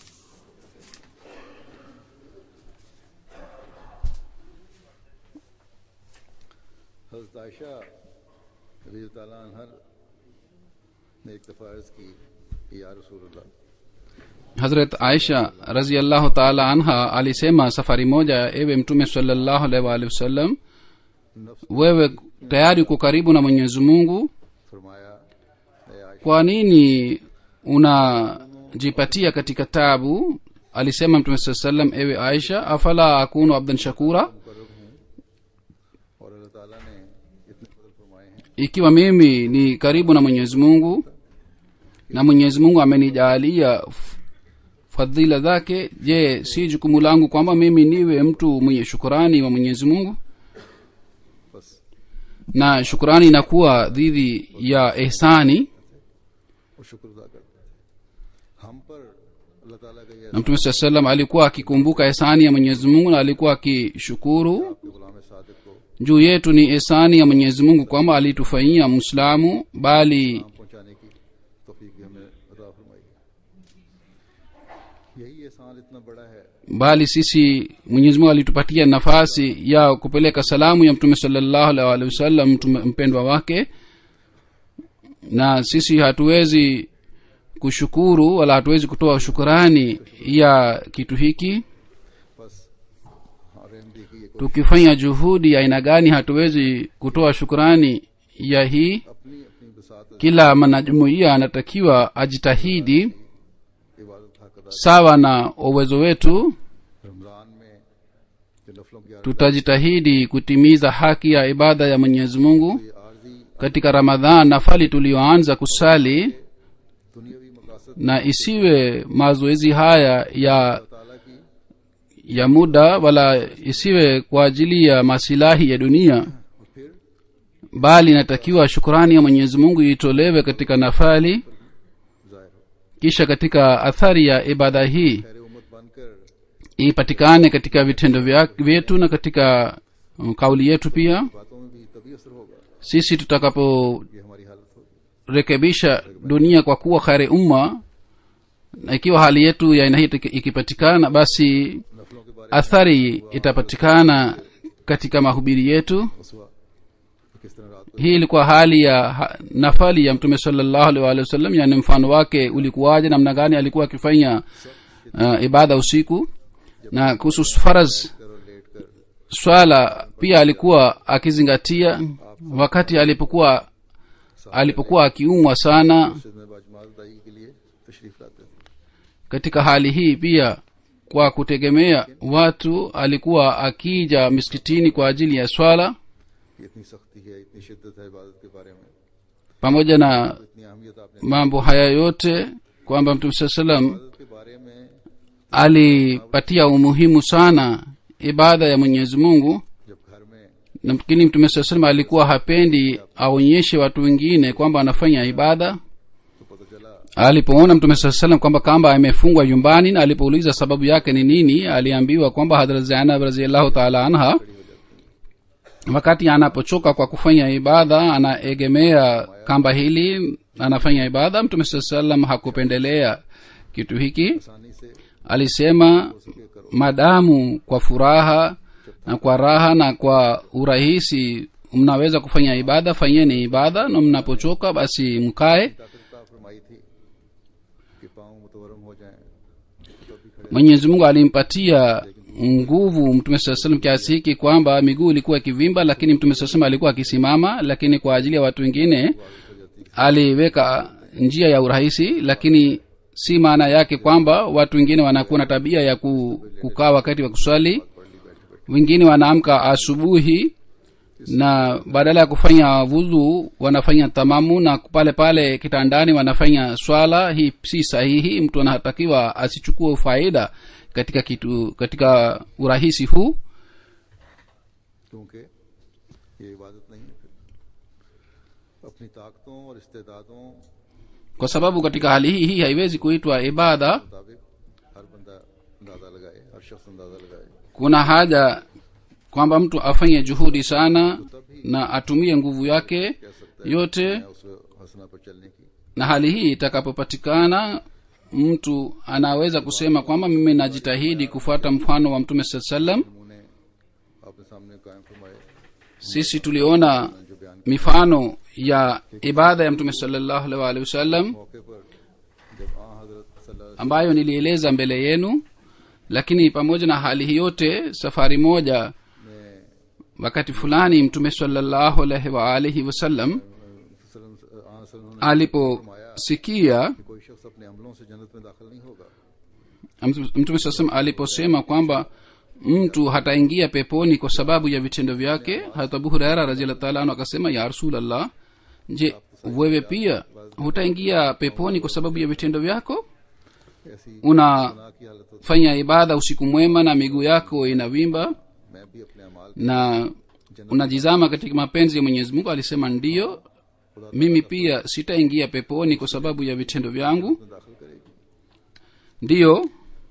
हजरत आयशा रज़ी ताला अन्हा ने एक दफा अर्ज की कि या रसूल अल्लाह hazrat aisha raziallahu taala anha alisema safari moja ewe mtume salallahu alaihi waalihi wasallam नफ्स wewe tayari uko karibu na mwenyezi mungu फरमाया "ए Ayesha kwa nini unajipatia katika tabu alisema mtume saa salam ewe aisha afala akunu abdan shakura मुकर्रब हूँ और अल्लाह ताला ने इतने फजल फरमाए हैं ikiwa mimi ni karibu na mwenyezi mungu na mwenyezi mungu amenijaalia f- fadhila zake je si jukumu langu kwamba mimi niwe mtu mwenye shukurani wa mwenyezi mungu बस na shukurani inakuwa dhidi ya ihsani और शुक्र अदा करते थे हम पर अल्लाह ताला का ये na mtume saa salam alikuwa akikumbuka ihsani ya mwenyezi mungu na alikuwa akishukuru आपके गुलाम सादिक को juu yetu ni ihsani ya mwenyezi mungu kwamba alitufanyia mwislamu bali नाम पहुंचाने की तौफीक भी हमें अदा फरमाई यही एहसान इतना बड़ा है bali sisi mwenyezi mungu alitupatia nafasi ya kupeleka salamu ya mtume salallahu alaihi wasallam mtume mpendwa wake na sisi hatuwezi kushukuru wala hatuwezi kutoa shukurani ya kitu hiki बस आरएमडी की ये कोशिश tukifanya juhudi ya aina gani hatuwezi kutoa shukurani ya hii अपनी अपनी बसात kila mwanajumuiya anatakiwa ajitahidi इबादत हक अदा sawa na uwezo wetu Ramzan में जो नफलों की tutajitahidi kutimiza haki ya ibada ya mwenyezi mungu ये आर्जी katika ramadhan nafali tuliyoanza kusali दुनियावी मकासद na isiwe mazoezi haya ya ताला की ya muda wala isiwe kwa ajili ya masilahi ya dunia और फिर bali inatakiwa shukurani ya mwenyezi mungu itolewe katika nafali जाहिर हो kisha katika athari ya ibada hii खैर उम्मत बनकर ipatikane katika vitendo vya- vyetu na katika um, kauli yetu pia बातों में भी तभी असर होगा sisi tutakapo ये हमारी हालत होगी rekebisha dunia kwa kuwa khari umma na ikiwa hali yetu ya aina hii iki- ikipatikana basi नफलों के बारे athari itapatikana katika mahubiri yetu में मसवा किस तरह रात को hii ilikuwa hali ya ha, nafali ya mtume salllahu alih waalihi wasallam yani mfano wake ulikuwaje namna gani alikuwa akifanya uh, ibada usiku na kuhusu faraz कर और लेट कर swala pia alikuwa akizingatia wakati alipokuwa alipokuwa akiumwa sana मस्जिद में बाजमात अदाई के लिए तशरीफ लाते थे katika hali hii pia kwa kutegemea watu alikuwa akija miskitini kwa ajili ya swala कि इतनी सख्ती है इतनी शिद्दत है इबादत के बारे में pamoja na इतनी अहमियत आपने mambo haya yote kwamba mtume saa salam इबादत के बारे में alipatia umuhimu sana ibada ya mwenyezi mungu जब घर में lakini mtume saa salam alikuwa hapendi aonyeshe watu wengine kwamba anafanya ibada तो पता चला alipoona mtume saa salam kwamba kamba amefungwa nyumbani na alipouliza sababu yake ni nini aliambiwa kwamba hadrat zainab raziallahu taala anha wakati anapochoka kwa kufanya ibada anaegemea kamba hili anafanya ibada mtume saa salam hakupendelea kitu hiki आसानी से alisema madamu kwa furaha na kwa raha na kwa urahisi mnaweza kufanya ibada fanyeni ibada na mnapochoka basi mkae ताकत फरमाई थी कि पाँव मुतवरम हो जाएं तो भी खड़े mwenyezi mungu alimpatia nguvu mtume saa salam kiasi hiki kwamba miguu ilikuwa ikivimba lakini mtume saa salam alikuwa akisimama lakini kwa ajili ya watu wengine aliweka njia ya urahisi lakini si maana yake kwamba watu wengine wanakuwa na tabia ya ku- kukaa wakati wa kuswali wengine wanaamka asubuhi na badala ya kufanya vudhu wanafanya tamamu na pale pale kitandani wanafanya swala hii si sahihi mtu anatakiwa asichukue faida katika kitu katika urahisi huu क्योंकि ये इबादत नहीं है फिर अपनी ताकतों और इस्तेदादों kwa sababu katika hali hii hii haiwezi kuitwa ibada मुताबिक हर बंदा अंदाजा लगाए हर शख्स अंदाजा लगाए kuna haja kwamba mtu afanye juhudi sana na atumie nguvu yake yote मैं उस हसना पर चलने की na hali hii itakapopatikana mtu anaweza kusema kwamba mimi najitahidi kufuata mfano wa mtume saa salam नमूने आपने सामने कायम फरमाए sisi tuliona mifano ya ibada ya mtume salallahu alaihi waalihi wasallam मौके पर जब आ हजरत सल्लल्लाहु ambayo nilieleza mbele yenu lakini pamoja na hali hii yote safari moja अलैहि में wakati fulani mtume salallahu alaihi waalihi wasallam आ सल्लल्लाहु ने aliposikia कि कोई शख्स अपने अमलों से जन्नत में दाखिल नहीं होगा Mtu- mtume saa salam aliposema kwamba mtu hataingia peponi kwa sababu ya vitendo vyake hata abu huraira raziallah taala anu akasema ya rasulllah je wewe pia hutaingia peponi kwa sababu ya vitendo vyako ऐसी unafanya गुनाह की हालत होती ibada usiku mwema na miguu yako inavimba मैं भी अपने अमाल na unajizama katika mapenzi ya mwenyezi mungu alisema ndiyo mimi pia sitaingia peponi kwa sababu ya vitendo vyangu में दाखिल करेगी ndiyo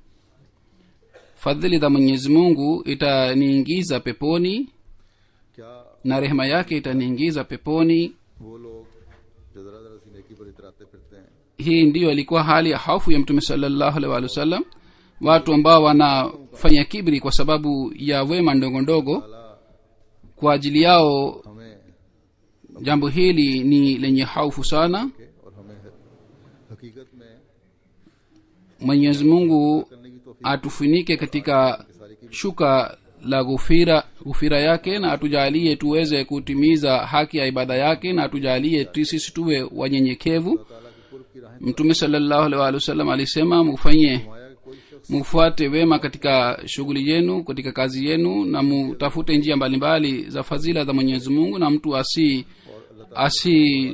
fadhili za mwenyezi mungu itaniingiza peponi क्या na rehema yake itaniingiza peponi वो लोग जो जरा जरा सी नेकी पर इतराते फिरते हैं hii ndiyo ilikuwa hali ya hofu ya mtume salallahu alaihi waalihi wasallam watu ambao wanafanya kibri kwa sababu ya wema ndogo ndogo kwa ajili yao हमें jambo hili ni lenye haufu sana के और हमें हकीकत में mwenyezi mungu करने की तो atufunike katika shuka la ghufira ghufira yake na atujalie tuweze kutimiza haki ya ibada yake na atujalie tu- sisi tuwe wanyenyekevu ताला की कुर्ब की राहें mtume salallahu alaihi waalihi wasallam alisema mufanye माया के कोई शख्स mufuate wema katika shughuli yenu katika kazi yenu na mutafute njia mbalimbali za fadhila za mwenyezi mungu na mtu asi asi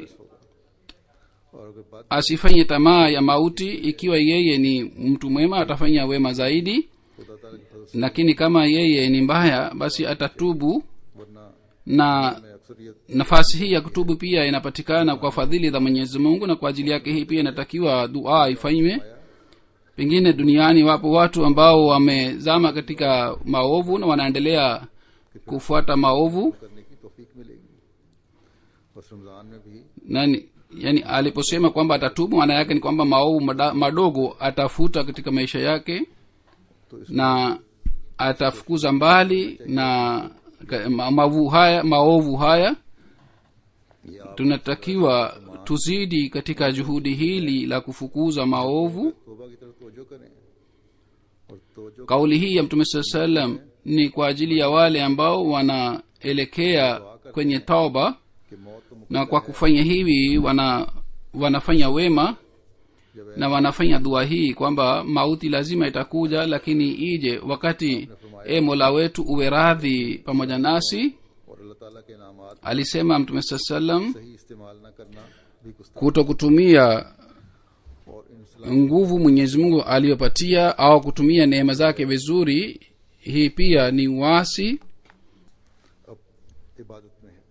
और अगर बात asifanye tamaa ya mauti ikiwa yeye ni mtu mwema atafanya wema zaidi खुदा ताला की फजल lakini kama yeye ni mbaya basi atatubu से वरना na मैं अक्सरियत nafasi hii ya kutubu pia inapatikana kwa fadhili za mwenyezi mungu na kwa ajili yake hii pia inatakiwa dua ifanywe pengine duniani wapo watu ambao wamezama katika maovu na wanaendelea kufuata maovu करने की तौफीक मिलेगी बस रमजान में भी nani yani aliposema kwamba atatubu maana yake ni kwamba maovu mada- madogo atafuta katika maisha yake तो इस na atafukuza mbali na ka- ma- mavu haya maovu haya ये आप tunatakiwa tuzidi katika juhudi hili la kufukuza maovu तोबा की तरफ तवज्जो करें और तवज्जो kauli hii ya mtume saa salam ni kwa ajili ya wale ambao wanaelekea kwenye tauba कि मौत तो मुक- na kwa kufanya hivi wana wanafanya wema जब na wanafanya dua hii kwamba mauti lazima itakuja lakini ije wakati e mola wetu uwe radhi pamoja nasi और अल्लाह ताला के इनामात alisema mtume saa salam सही इस्तेमाल न करना भी गुस्ताख kuto kutumia और इन nguvu mwenyezi mungu aliyopatia au kutumia neema zake vizuri hii pia ni wasi अब इबादत में है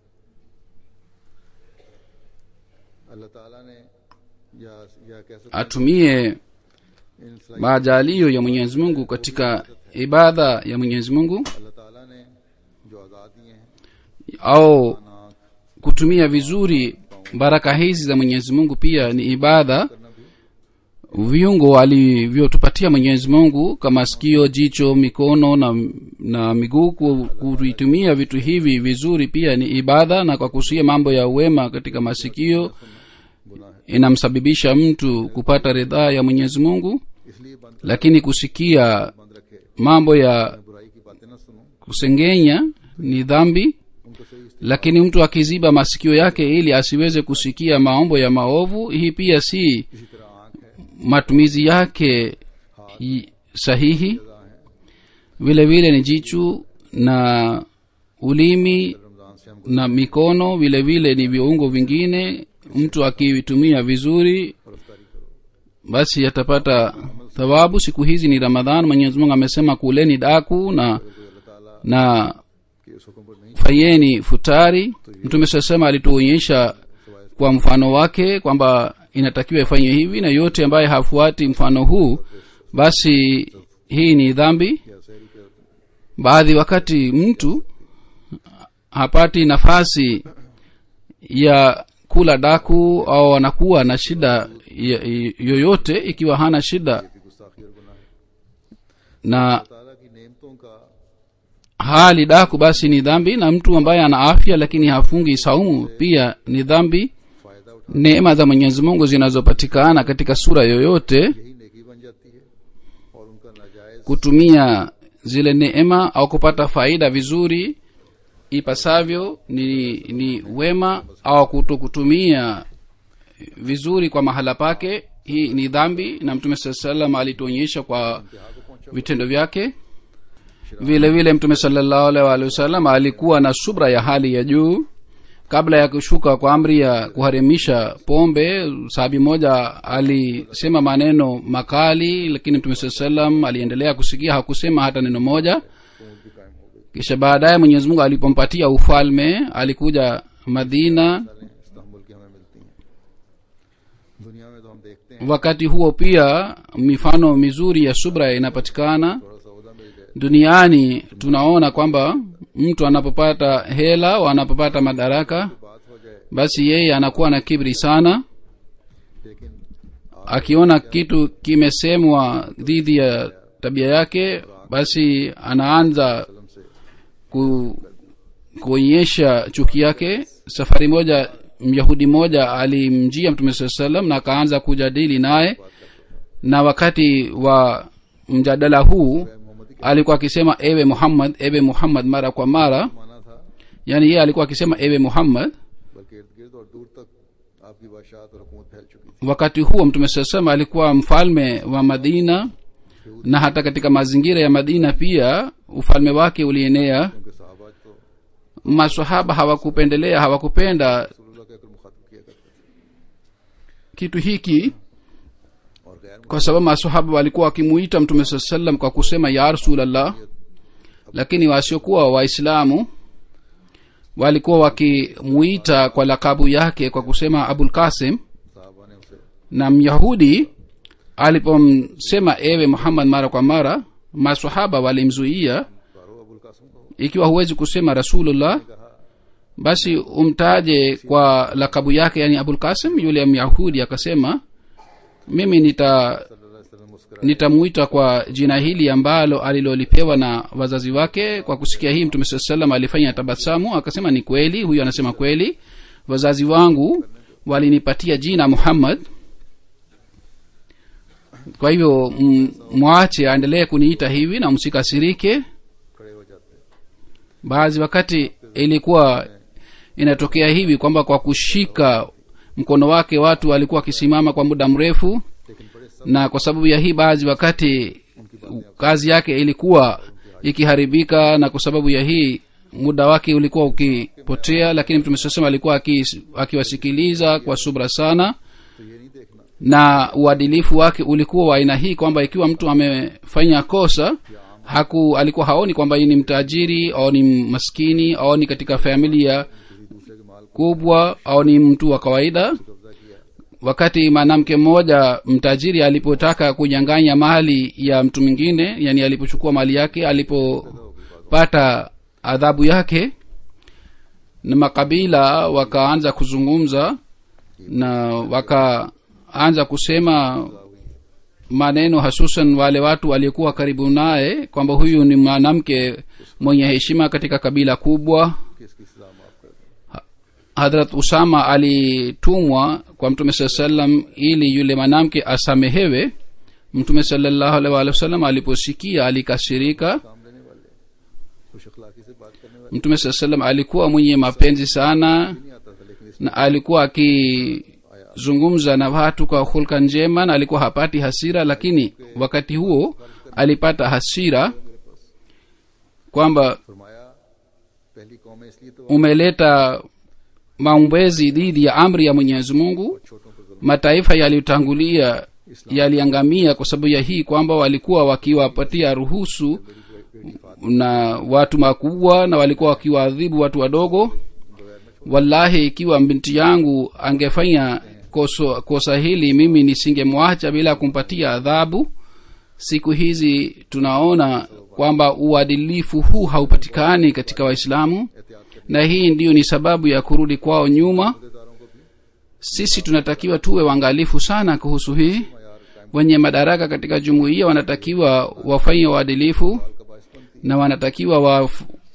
अल्लाह ताला ने या या कह सकते हैं atumie इन सलाहियत majalio ya mwenyezi mungu katika ibada ya mwenyezi mungu अल्लाह ताला ने जो आज़ाद दिए हैं au ना kutumia vizuri baraka hizi za mwenyezi mungu pia ni ibada करना भी viungo alivyotupatia mwenyezi mungu kama sikio jicho mikono na, na miguu ku- kuvitumia vitu hivi vizuri pia ni ibada na kwa kusia mambo ya uwema katika masikio inamsababisha mtu kupata ridhaa ya mwenyezi mungu इसलिए बंद lakini kusikia बंद रखे mambo ya बुराई की बातें न सुनो kusengenya ni dhambi उनको सही इस्तेमाल lakini mtu akiziba masikio yake ili asiweze kusikia maombo ya maovu hii pia si इसी तरह आंख है matumizi yake i- sahihi है vile vile ni jichu na ulimi Ramzan से हमको na mikono vile vile ni viungo vingine mtu akivitumia vizuri गिरफ्तारी करो basi atapata thawabu siku hizi ni ramadhan mwenyezi mungu amesema kuleni daku na कोई अल्लाह ताला na के उस हुक्म पर नहीं fanyeni futari mtume sasema alituonyesha kwa mfano wake kwamba inatakiwa ifanywe hivi na yote ambaye hafuati mfano huu basi hii ni dhambi या शहरी के baadhi wakati mtu hapati nafasi ya kula daku au anakuwa na shida ya- yoyote ikiwa hana shida की गुस्ताखी और गुनाह है na ताला की नेमतों का hali daku basi ni dhambi na mtu ambaye ana afya lakini hafungi saumu pia ni dhambi फायदा उठा neema za mwenyezi mungu zinazopatikana katika sura yoyote यही नेकी बन जाती है और उनका नाजायज kutumia zile neema au kupata faida vizuri ipasavyo ni ni wema au kuto kutumia vizuri kwa mahala pake hii ni dhambi na mtume saa salam alituonyesha kwa vitendo vyake vile vile mtume salallahu alaihi waalihi wasallam alikuwa na subra ya hali ya juu kabla ya kushuka kwa amri ya kuharimisha pombe sahabi moja alisema maneno makali lakini mtume saa salam aliendelea kusikia hakusema hata neno moja भी कायम हो गई kisha baadaye mwenyezi mungu alipompatia ufalme alikuja madina मिसालें Istanbul की हमें मिलती हैं दुनिया में तो हम देखते हैं wakati huo pia mifano mizuri ya subra inapatikana थोड़ा सा उदा मिल जाए duniani tunaona kwamba mtu anapopata hela au anapopata madaraka बात हो जाए basi yeye anakuwa na kibri sana लेकिन akiona kitu kimesemwa dhidi ya tabia yake basi anaanza कलम से ku, kuonyesha chuki yake safari moja myahudi moja alimjia mtume saa salam na akaanza kujadili naye na wakati wa mjadala huu मोहम्मदी alikuwa akisema ewe muhammad ewe muhammad mara kwa mara माना था yaani yeye alikuwa akisema ewe muhammad बल्कि इर्द गिर्द और दूर तक आपकी बादशाहत और हुकूमत फैल चुकी थी wakati huo mtume saa salam alikuwa mfalme wa madina na hata katika mazingira ya madina pia ufalme wake ulienea उनके साहबा तो masahaba hawakupendelea hawakupenda रसूलुल्लाह कहकर मुखातब किया करते थे kitu hiki और गैर kwa sababu masahaba walikuwa wakimuita mtume saa salam kwa kusema ya rasulllah lakini wasiokuwa waislamu walikuwa wakimuita kwa lakabu yake kwa kusema abul kasim साहबा ने उसे na myahudi alipomsema ewe muhammad mara kwa mara masahaba walimzuia कारो अबुल कासिम को ikiwa huwezi kusema rasulullah basi umtaje kwa lakabu yake yani abul kasim yule myahudi akasema mimi nita सल्लल्लाहु अलैहि वसल्लम मुस्कुरा nitamuita kwa jina hili ambalo alilolipewa na wazazi wake kwa kusikia hii mtume saa salam alifanya tabasamu akasema ni kweli huyu anasema kweli wazazi wangu walinipatia jina muhammad kwa hivyo m- mwache aendelee kuniita hivi na msikasirike खड़े हो जाते baadhi wakati ilikuwa inatokea hivi kwamba kwa kushika mkono wake watu walikuwa wakisimama kwa muda mrefu लेकिन बड़े सब na kwa sababu ya hii baadhi wakati kazi yake ilikuwa ikiharibika na kwa sababu ya hii muda wake ulikuwa ukipotea lakini mtume saa salam alikuwa aki- akiwasikiliza kwa subra sana तो ये नहीं देखना na uadilifu wake ulikuwa wa aina hii kwamba ikiwa mtu amefanya kosa haku alikuwa haoni kwamba hii ni mtajiri au ni maskini au ni katika familia किसी दूसरे के माल को kubwa au ni mtu wa kawaida कब्जा किया wakati mwanamke mmoja mtajiri alipotaka kunyang'anya mali ya mtu mwingine yani alipochukua mali yake alipopata adhabu yake na makabila wakaanza kuzungumza na wakaanza kusema maneno hasusan wale watu waliokuwa karibu naye kwamba huyu ni mwanamke mwenye heshima katika kabila kubwa कि इसकी सजा माफ कर दें hadrat usama alitumwa kwa mtume saa salam ili yule mwanamke asamehewe mtume salallahu alaihi waalihi wasallam aliposikia alikasirika काम लेने वाले खुश अखलाकी से बात करने वाले mtume saa salam alikuwa mwenye mapenzi sana नहीं आता था लेकिन इस na alikuwa akizungumza na watu kwa hulka njema na alikuwa hapati hasira lakini wakati huo alipata hasira kwamba फरमाया पहली कौमें इसलिए तो umeleta maombezi dhidi ya amri ya mwenyezi mungu छोटों पर जुल्म mataifa yaliyotangulia yaliangamia kwa sababu ya hii kwamba walikuwa wakiwapatia ruhusu na watu makubwa na walikuwa wakiwaadhibu watu wadogo wallahi ikiwa binti yangu angefanya koso, kosa hili mimi nisingemwacha bila kumpatia adhabu siku hizi tunaona kwamba uadilifu huu haupatikani katika waislamu एहतियात na hii ndiyo ni sababu ya kurudi kwao nyuma करनेदारों को भी sisi tunatakiwa tuwe waangalifu sana kuhusu hii यार कायम wenye madaraka katika jumuiya wanatakiwa wafanye uadilifu का बायसपंथी na wanatakiwa wa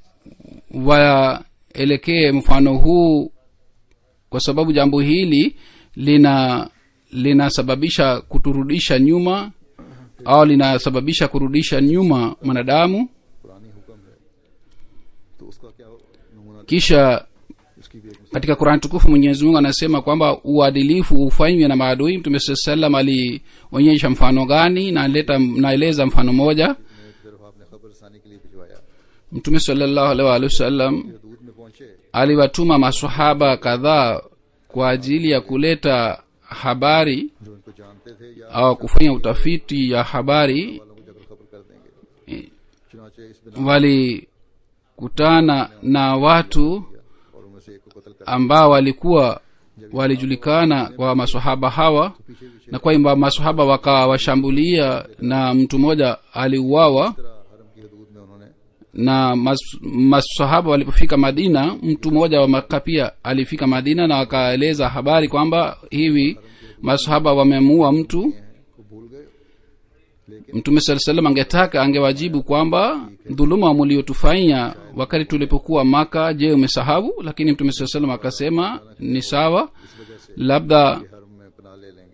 waelekee mfano huu kwa sababu jambo hili lina linasababisha kuturudisha nyuma au linasababisha kurudisha nyuma mwanadamu पुरानी हुक्म है तो उसका क्या नमूना kisha उसकी भी एक katika qurani tukufu mwenyezi mungu anasema kwamba uadilifu ufanywe na maadui mtume saa salam alionyesha mfano gani naleta naeleza mfano moja एक तरफ आपने खबर रसानी के लिए भिजवाया mtume salallahu alaihi waalihi wasallam हदूद में पहुंचे aliwatuma masahaba kadhaa kwa ajili ya kuleta habari जो इनको जानते थे या au kufanya utafiti ya habari वालों को जगह खबर कर देंगे चुनाचे इस बिना walikutana na watu और उनमें से एक को कत्ल कर ambao walikuwa walijulikana kwa masahaba hawa पीछे पीछे na kwamba masahaba wakawashambulia na mtu mmoja aliuawa तरह हरम की हदूद में उन्होंने na mas- masahaba walipofika madina mtu mmoja wa maka pia alifika madina na akaeleza habari kwamba hivi masahaba wamemuua mtu को भूल गए लेकिन mtume saa salam angetaka angewajibu kwamba dhuluma mliotufanya wakati tulipokuwa maka je umesahau lakini mtume saa salam akasema ni sawa labda हरम में पना ले लेंगे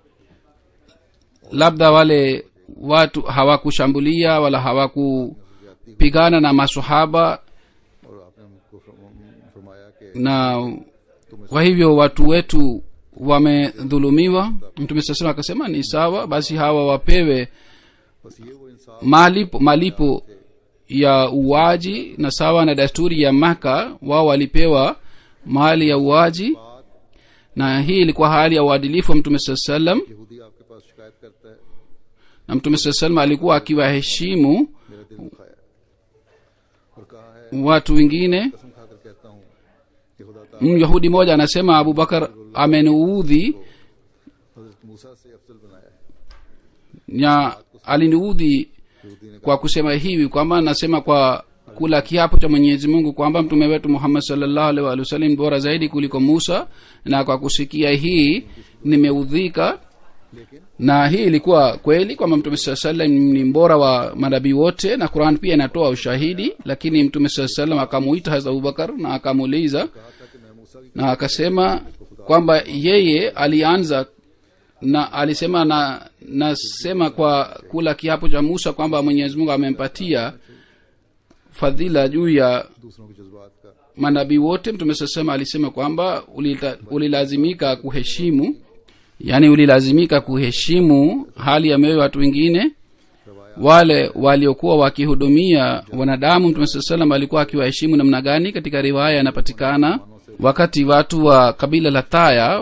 labda wale watu hawakushambulia wala hawakupigana na masahaba और आपने हमको फरम- फरमाया कि na kwa hivyo watu wetu wamedhulumiwa mtume saa salam akasema ni sawa basi hawa wapewe बस ये वो इंसान malipo malipo ya uwaji na sawa na desturi ya maka wao walipewa mali ya uwaji na hii ilikuwa hali ya uadilifu wa mtume saa salam यहूदी आपके पास शिकायत करता है na mtume saa salam alikuwa akiwaheshimu मेरा दिल दुखाया और कहा है watu wengine कसम खाकर कहता हूँ कि खुदा ताला myahudi mmoja anasema abubakar ameniudhi हजरत मूसा से अफजल बनाया है na aliniudhi यहूदी ने kwa kusema hivi kwamba nasema kwa kula kiapo cha mwenyezi mungu kwamba mtume wetu muhammad salllahu alaihi waalihi wasallam ni bora zaidi kuliko musa na kwa kusikia hii nimeudhika लेकिन na hii ilikuwa kweli kwamba mtume saa salam ni mbora wa manabii wote na quran pia inatoa ushahidi lakini mtume saa salam akamuita hasa abubakar na akamuuliza कहा था कि मैं मूसा की na akasema kwamba yeye alianza na alisema na nasema kwa kula kiapo cha musa kwamba mwenyezi mungu amempatia fadhila juu ya दूसरों के जज्बात का manabii wote mtume sasema alisema kwamba ulita- ulilazimika kuheshimu yaani ulilazimika kuheshimu hali ya mioyo ya watu wengine wale waliokuwa wakihudumia wanadamu mtume saa salam alikuwa akiwaheshimu namna gani katika riwaya yanapatikana wakati watu wa kabila la taya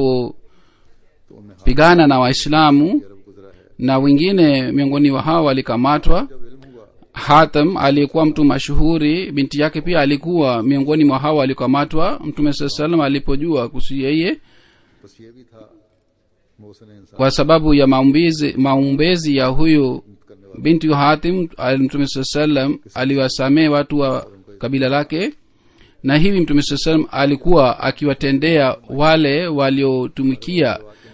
walipopigana na waislamu अरब गुजरा है na wengine miongoni wa hao walikamatwa जब इल्म हुआ hatam aliyekuwa mtu mashuhuri binti yake pia alikuwa miongoni mwa hao walikamatwa mtume saa salam alipojua kuhusu yeye बस ये भी था मोहसिन इंसान kwa sababu ya maumbezi, maumbezi ya huyu binti wa hatim al- mtume saa salam aliwasamehe watu wa kabila lake na hivi mtume saa salam alikuwa akiwatendea wale waliotumikia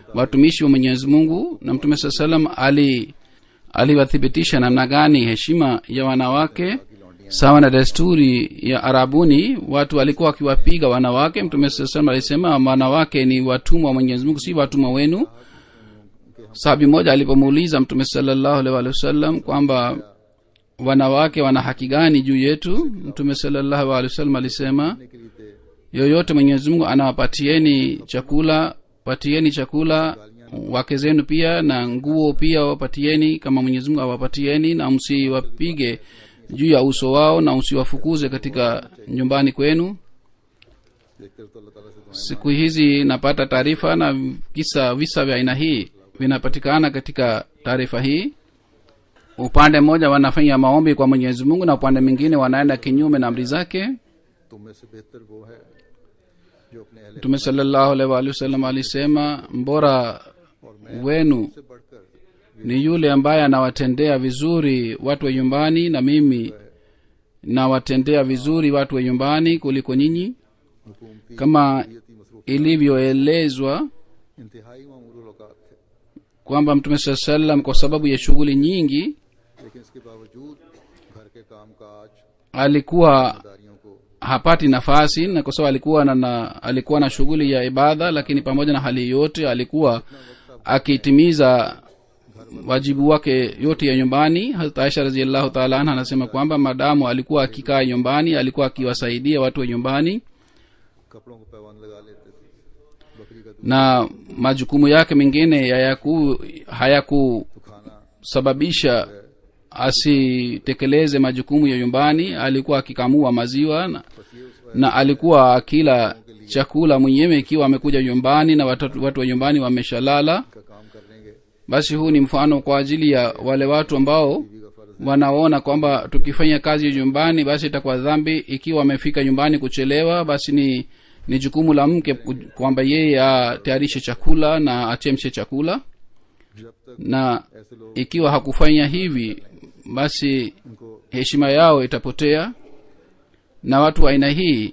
watumishi wa mwenyezi mungu na mtume saa salam ali aliwathibitisha namna gani heshima ya wanawake sawa na desturi ya arabuni watu walikuwa wakiwapiga wanawake mtume saa salam alisema wanawake ni watumwa wa mwenyezi mungu si watumwa wenu sahabi moja alipomuuliza mtume salallahu alaihi waalihi wasallam kwamba wanawake wana haki gani juu yetu mtume salallahu alehi wasallam alisema के लिए थे yoyote mwenyezi mungu anawapatieni chakula patieni chakula wake zenu pia na nguo pia wapatieni kama mwenyezi mungu awapatieni na msiwapige juu ya uso wao na msiwafukuze katika nyumbani kwenu देखते तो अल्लाह ताला से दुआएं siku hizi napata taarifa na kisa visa vya aina hii vinapatikana katika taarifa hii upande mmoja wanafanya maombi kwa mwenyezi mungu na upande mwingine wanaenda kinyume na amri zake तुम में से बेहतर वो है जो अपने अहले mtume salallahu alaihi waalihi wasallam alisema mbora wenu से बढ़कर ni yule ambaye anawatendea vizuri watu wa nyumbani na mimi nawatendea vizuri watu wa nyumbani kuliko nyinyi हुकूमती kama शरीयती मसरूफ ilivyoelezwa इंतहाई मामूल औकात थे kwamba mtume saa salam kwa sababu ya shughuli nyingi लेकिन इसके बावजूद घर के काम काज alikuwa दारियों को hapati nafasi na kwa sababu alikuwa na, na alikuwa na shughuli ya ibada lakini pamoja na hali yote alikuwa akitimiza wajibu wake yote ya nyumbani hata aisha raziallahu taala anha anasema kwamba madamu alikuwa akikaa nyumbani alikuwa akiwasaidia watu wa nyumbani कपड़ों को पैवान लगा लेते थे बकरी का दूध na majukumu yake mengine hayaku hayakusababisha खाना asitekeleze majukumu ya nyumbani alikuwa akikamua maziwa na, बस ये उस na alikuwa akila chakula mwenyewe ikiwa amekuja nyumbani na watu, watu wa nyumbani wameshalala का काम कर लेंगे basi huu ni mfano kwa ajili ya wale watu ambao बीवी का फर्ज wanaona kwamba tukifanya kazi ya nyumbani basi itakuwa dhambi ikiwa amefika nyumbani kuchelewa basi ni ni jukumu la mke ku- kwamba yeye atayarishe chakula na achemshe chakula जब तक na ऐसे लोग ikiwa hakufanya hivi basi उनको heshima yao itapotea na watu wa aina hii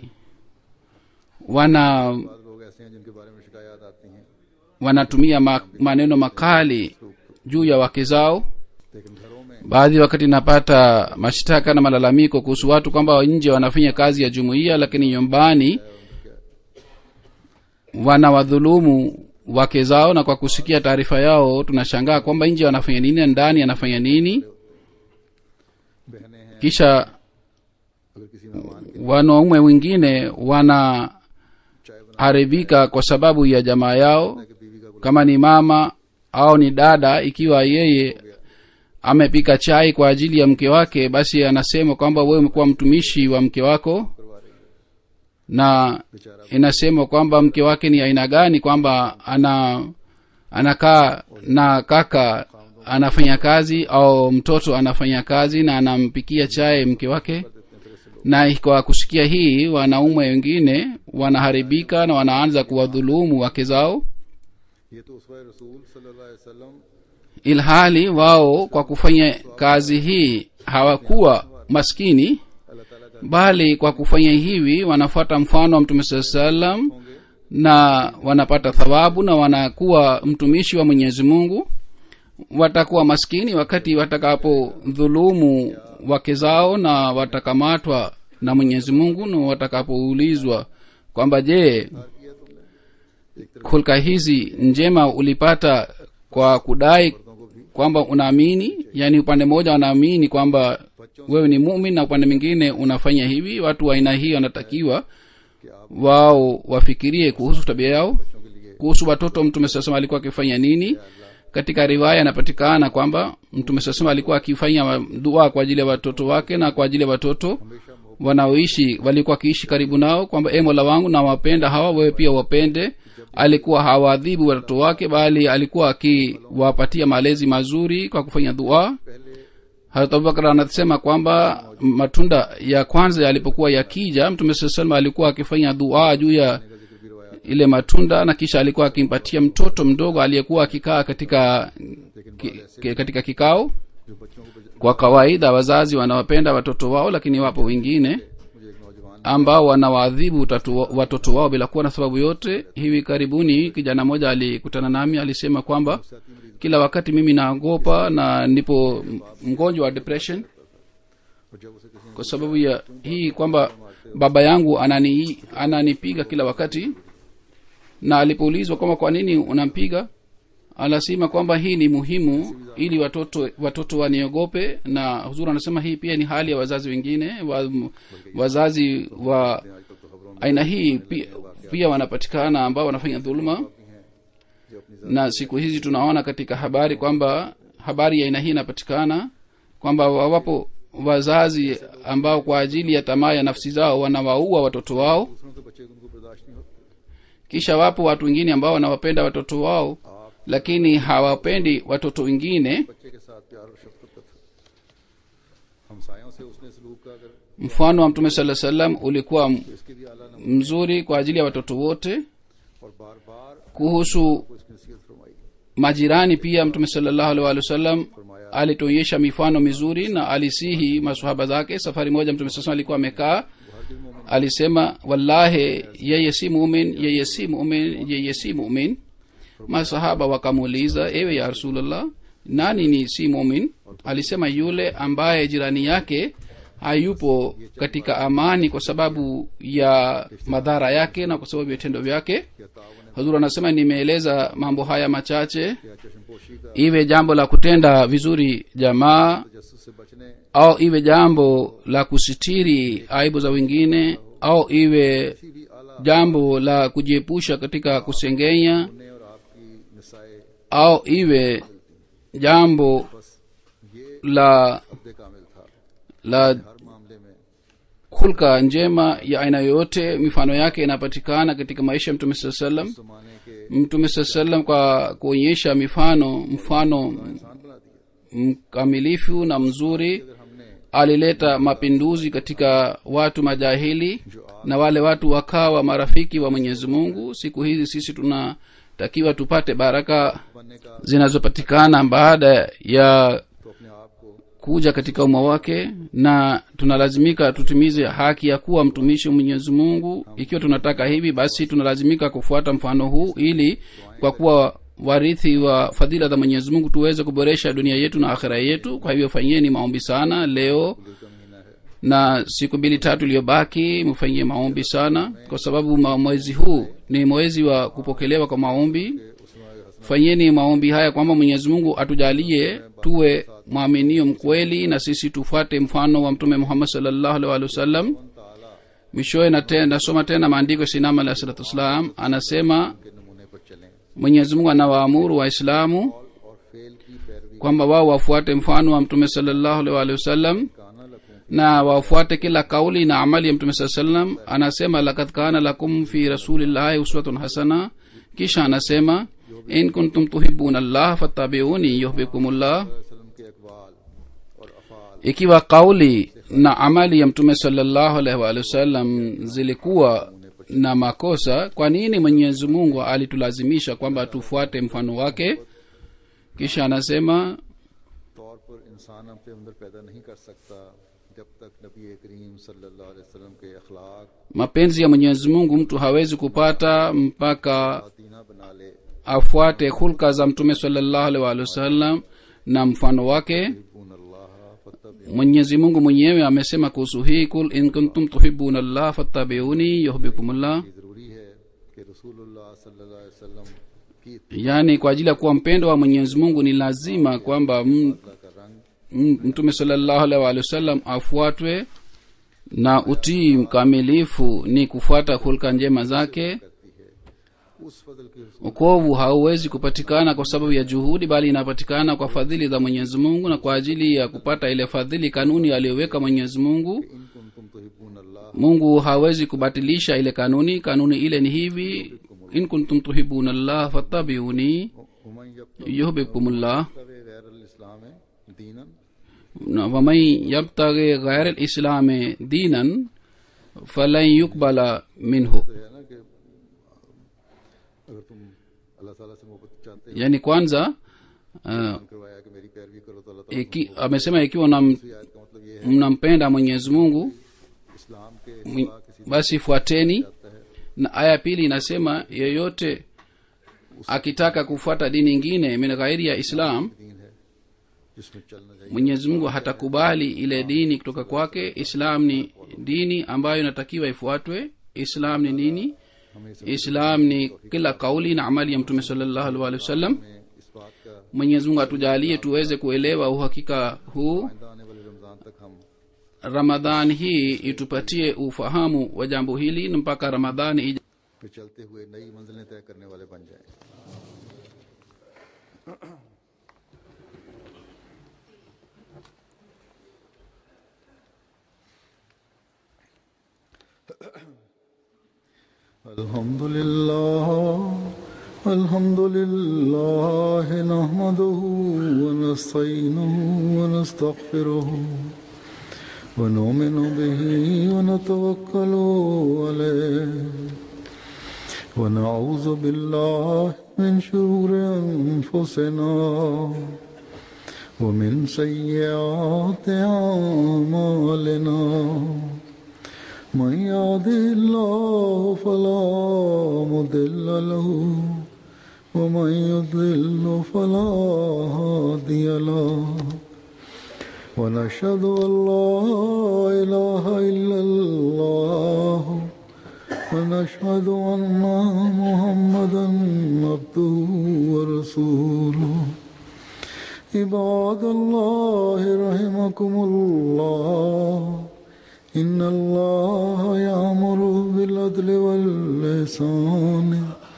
wana बाद लोग ऐसे हैं जिनके बारे में शिकायत आती हैं wanatumia ma, maneno makali juu ya wake zao लेकिन घरों में baadhi wakati napata mashtaka na malalamiko kuhusu watu kwamba nje wanafanya kazi ya jumuiya lakini nyumbani wanawadhulumu wake zao na kwa kusikia taarifa yao tunashangaa kwamba nje wanafanya nini na ndani anafanya nini बहनें हैं kisha अगर किसी मेहमान के wanaume wengine wanaharibika चाय kwa sababu ya jamaa yao बना के बीवी का kama ni mama au ni dada ikiwa yeye amepika chai kwa ajili ya mke wake basi anasema kwamba wewe umekuwa mtumishi wa mke wako करवा रही है na बेचारा inasema kwamba mke wake ni aina gani kwamba ana anakaa na kaka anafanya kazi au mtoto anafanya kazi na anampikia chai mke wake na kwa kusikia hii wanaume wengine wanaharibika na wanaanza kuwadhulumu wake zao ये तो उसवा रसूल सल्लल्लाहु अलैहि वसल्लम ilhali wao kwa kufanya kazi hii hawakuwa maskini अल्लाह ताला का bali kwa kufanya hivi wanafuata mfano wa mtume saa salam होंगे na wanapata thawabu na wanakuwa mtumishi wa mwenyezi mungu watakuwa maskini wakati watakapodhulumu wake zao na watakamatwa na mwenyezi mungu na watakapoulizwa kwamba je hulka hizi njema ulipata kwa kudai kwamba unaamini yaani upande mmoja wanaamini kwamba wewe ni mumin na upande mwingine unafanya hivi watu wa aina hii wanatakiwa कि आप wao wafikirie kuhusu tabia yao बच्चों के लिए kuhusu watoto mtume sasema alikuwa akifanya nini katika riwaya inapatikana kwamba mtume sasema alikuwa akifanya dua kwa ajili ya watoto wake na kwa ajili ya watoto हमेशा मोहब्बत wanaoishi walikuwa wakiishi karibu nao kwamba e mola wangu nawapenda hawa wewe pia wapende alikuwa hawaadhibu watoto wake bali alikuwa akiwapatia malezi mazuri kwa kufanya dua पहले harat abubakar anasema kwamba matunda ya kwanza yalipokuwa yakija mtume saa salama alikuwa akifanya dua juu ya का जिक्र भी रवाया ile matunda na kisha alikuwa akimpatia mtoto mdogo aliyekuwa akikaa katika ki, ki, katika kikao जो बच्चों को बज- kwa kawaida wazazi wanawapenda watoto wao lakini wapo wengine मुझे एक नौजवान ambao wanawaadhibu utatu- watoto wao bila kuwa na sababu yote hivi karibuni kijana mmoja alikutana nami alisema kwamba kila wakati mimi naogopa na nipo m- mgonjwa wa depression और जब उसे किसी ने kwa sababu ya hii kwamba baba yangu anani ananipiga kila wakati na alipoulizwa kwamba kwa nini unampiga anasema kwamba hii ni muhimu ili watoto watoto waniogope na huzuri anasema hii pia ni hali ya wazazi wengine wa, wazazi wa आजकल तो खबरों में aina hii pia, pia wanapatikana ambao wanafanya dhuluma जो अपनी na siku hizi tunaona katika habari kwamba habari ya aina hii inapatikana kwamba wawapo wazazi ambao kwa ajili ya tamaa ya nafsi zao wanawaua watoto wao दूसरों के बच्चे उनको बर्दाश्त नहीं होते kisha wapo watu wengine ambao wanawapenda watoto wao lakini hawapendi watoto wengine बच्चे के साथ प्यार और शफकत का था हमसायों से उसने सलूक का अगर mfano wa mtume saa salam ulikuwa m- इसके भी आला नमूने mzuri kwa ajili ya watoto wote और बार बार kuhusu को इसकी नसीहत फरमाई majirani pia mtume salllahu alih walih wasallam alituonyesha mifano mizuri na alisihi masahaba zake safari moja mtume saa alikuwa amekaa alisema wallahi yeye si mumin yeye si mumin yeye si mumin masahaba wakamuuliza ewe ya rasulllah nani ni si mumin alisema yule ambaye jirani yake hayupo katika amani kwa sababu ya madhara yake na kwa sababu ya vitendo vyake या तावन hazur anasema nimeeleza mambo haya machache या चशमपोशी का iwe jambo la kutenda vizuri jamaa तजस्सुस से बचने au iwe jambo la kusitiri aibu za wengine au iwe किसी भी आला jambo la kujiepusha katika kusengenya ने और आपकी निसाए au iwe jambo बस ये la अब्द कामिल था la हर मामले में hulka njema ya aina yoyote mifano yake inapatikana katika maisha ya mtume saa salam जमाने के mtume saa salam kwa kuonyesha mifano mfano इंसान बना दिया mkamilifu na mzuri अगर हमने alileta mapinduzi katika watu majahili na wale watu wakawa marafiki wa mwenyezi mungu siku hizi sisi tunatakiwa tupate baraka बनने का zinazopatikana baada ya तो अपने आप को kuja katika umma wake na tunalazimika tutimize haki ya kuwa mtumishi wa mwenyezi mungu ikiwa tunataka hivi basi tunalazimika kufuata mfano huu ili kwa kuwa warithi wa fadhila za mwenyezi mungu tuweze kuboresha dunia yetu na akhira yetu kwa hivyo fanyeni maombi sana leo दिल का महीना है na siku mbili tatu iliyobaki mfanyie maombi sana kwa sababu ma- mwezi huu ni mwezi wa kupokelewa kwa maombi उसमें fanyeni maombi haya kwamba mwenyezi mungu atujalie tuwe mwaminio mkweli na sisi tufuate mfano wa mtume muhammad salllahu alih walih wasallam ताला mwishowe nate- nasoma tena maandiko ya sinam alahi salatu wassalam anasema के नमूने पर चलें mwenyezi mungu anawaamuru waislamu और फेल की पैरवी kwamba wao wafuate mfano wa mtume salllahu alih walih wasallam काना लकूं na wafuate kila kauli na amali ya mtume saa salam anasema lakad kana lakum fi rasulillahi uswatun hasana kisha anasema in kuntum tuhibuna llah fattabiuni yuhbikumullah वसल्लम के अकवाल और अफाल ikiwa kauli na amali ya mtume salllahu alaihi waalihi wasallam zilikuwa na makosa kwa nini mwenyezi mungu alitulazimisha kwamba tufuate mfano wake kisha anasema तौर पर इंसान अपने अंदर पैदा नहीं कर सकता जब तक नबी करीम सल्लल्लाहु अलैहि वसल्लम के अखलाक mapenzi ya mwenyezi mungu mtu hawezi kupata mpaka तीना बना ले afuate hulka za mtume salllahu alaihi waalihi wasallam na mfano wake यून अल्लाह फत्तबी mwenyezi mungu mwenyewe amesema kuhusu hii kul in kuntum tuhibuna llah fattabiuni yuhbikumullah जरूरी है कि रसूलुल्लाह सल्लल्लाहु अलैहि वसल्लम की yaani kwa ajili ya kuwa mpendo wa mwenyezi mungu ni lazima kwamba m- इत्तबा का रंग m- mtume salllahu alaihi waalihi wasallam afuatwe na utii mkamilifu ni kufuata hulka njema zake करती है उस फजल की रसूल ukovu hauwezi kupatikana kwa sababu ya juhudi bali inapatikana kwa fadhili za mwenyezi mungu na kwa ajili ya kupata ile fadhili kanuni aliyoweka mwenyezi mungu इन कुंतुम तुहिब्बून अल्लाह mungu hawezi kubatilisha ile kanuni kanuni ile ni hivi in kuntum tuhibuna llah fattabiuni उमन yuhbibkumullah यब्तगी गैर इस्लाम दीनन na waman yabtaghi ghaira lislami dinan falan yukbala minhu तो है ना कि अगर तुम अल्लाह ताला से मोहब्बत चाहते हो yani kwanza uh, करवाया कि मेरी पैरवी करो तो अल्लाह ताला iki, amesema ikiwa nam, की आयत का मतलब ये है mnampenda mwenyezi mungu इस इस्लाम के Mwi- सिवा किसी basi fuateni जाता है na aya pili inasema yeyote akitaka kufuata dini ingine min ghairi ya islam दीन है जिसमें चलना चाहिए mwenyezi mungu hatakubali ile dini kutoka kwake islam ni dini ambayo inatakiwa ifuatwe islam ni nini हमें इस islam ni kila kauli na amali ya mtume salllahu alih walih wasallam में इस बात का mwenyezi mungu atujalie tuweze kuelewa uhakika huu आइंदा आने वाले रमजान तक हम ramadhan hii itupatie ufahamu wa jambo hili na mpaka ramadhani ija पे चलते हुए नई मंजिलें तय करने वाले बन जाएं الحمد لله الحمد لله نحمده ونستعينه ونستغفره ونؤمن به ونتوكل عليه ونعوذ بالله من شرور أنفسنا ومن سيئات أعمالنا من يهده الله فلا مضل له ومن يضلل فلا هادي له ونشهد أن لا إله إلا الله ونشهد أن محمدا عبده ورسوله عباد الله رحمكم الله إن الله يأمر بالعدل والإحسان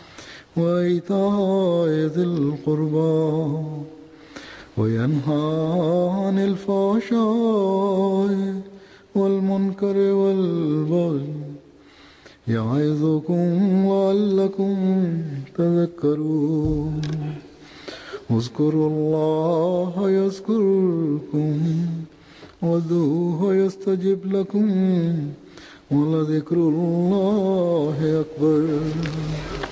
وإيتاء ذي القربى وينهى عن الفحشاء والمنكر والبغي يعظكم لعلكم تذكرون اذكروا الله يذكركم وادعوه يستجب لكم ولذكر الله أكبر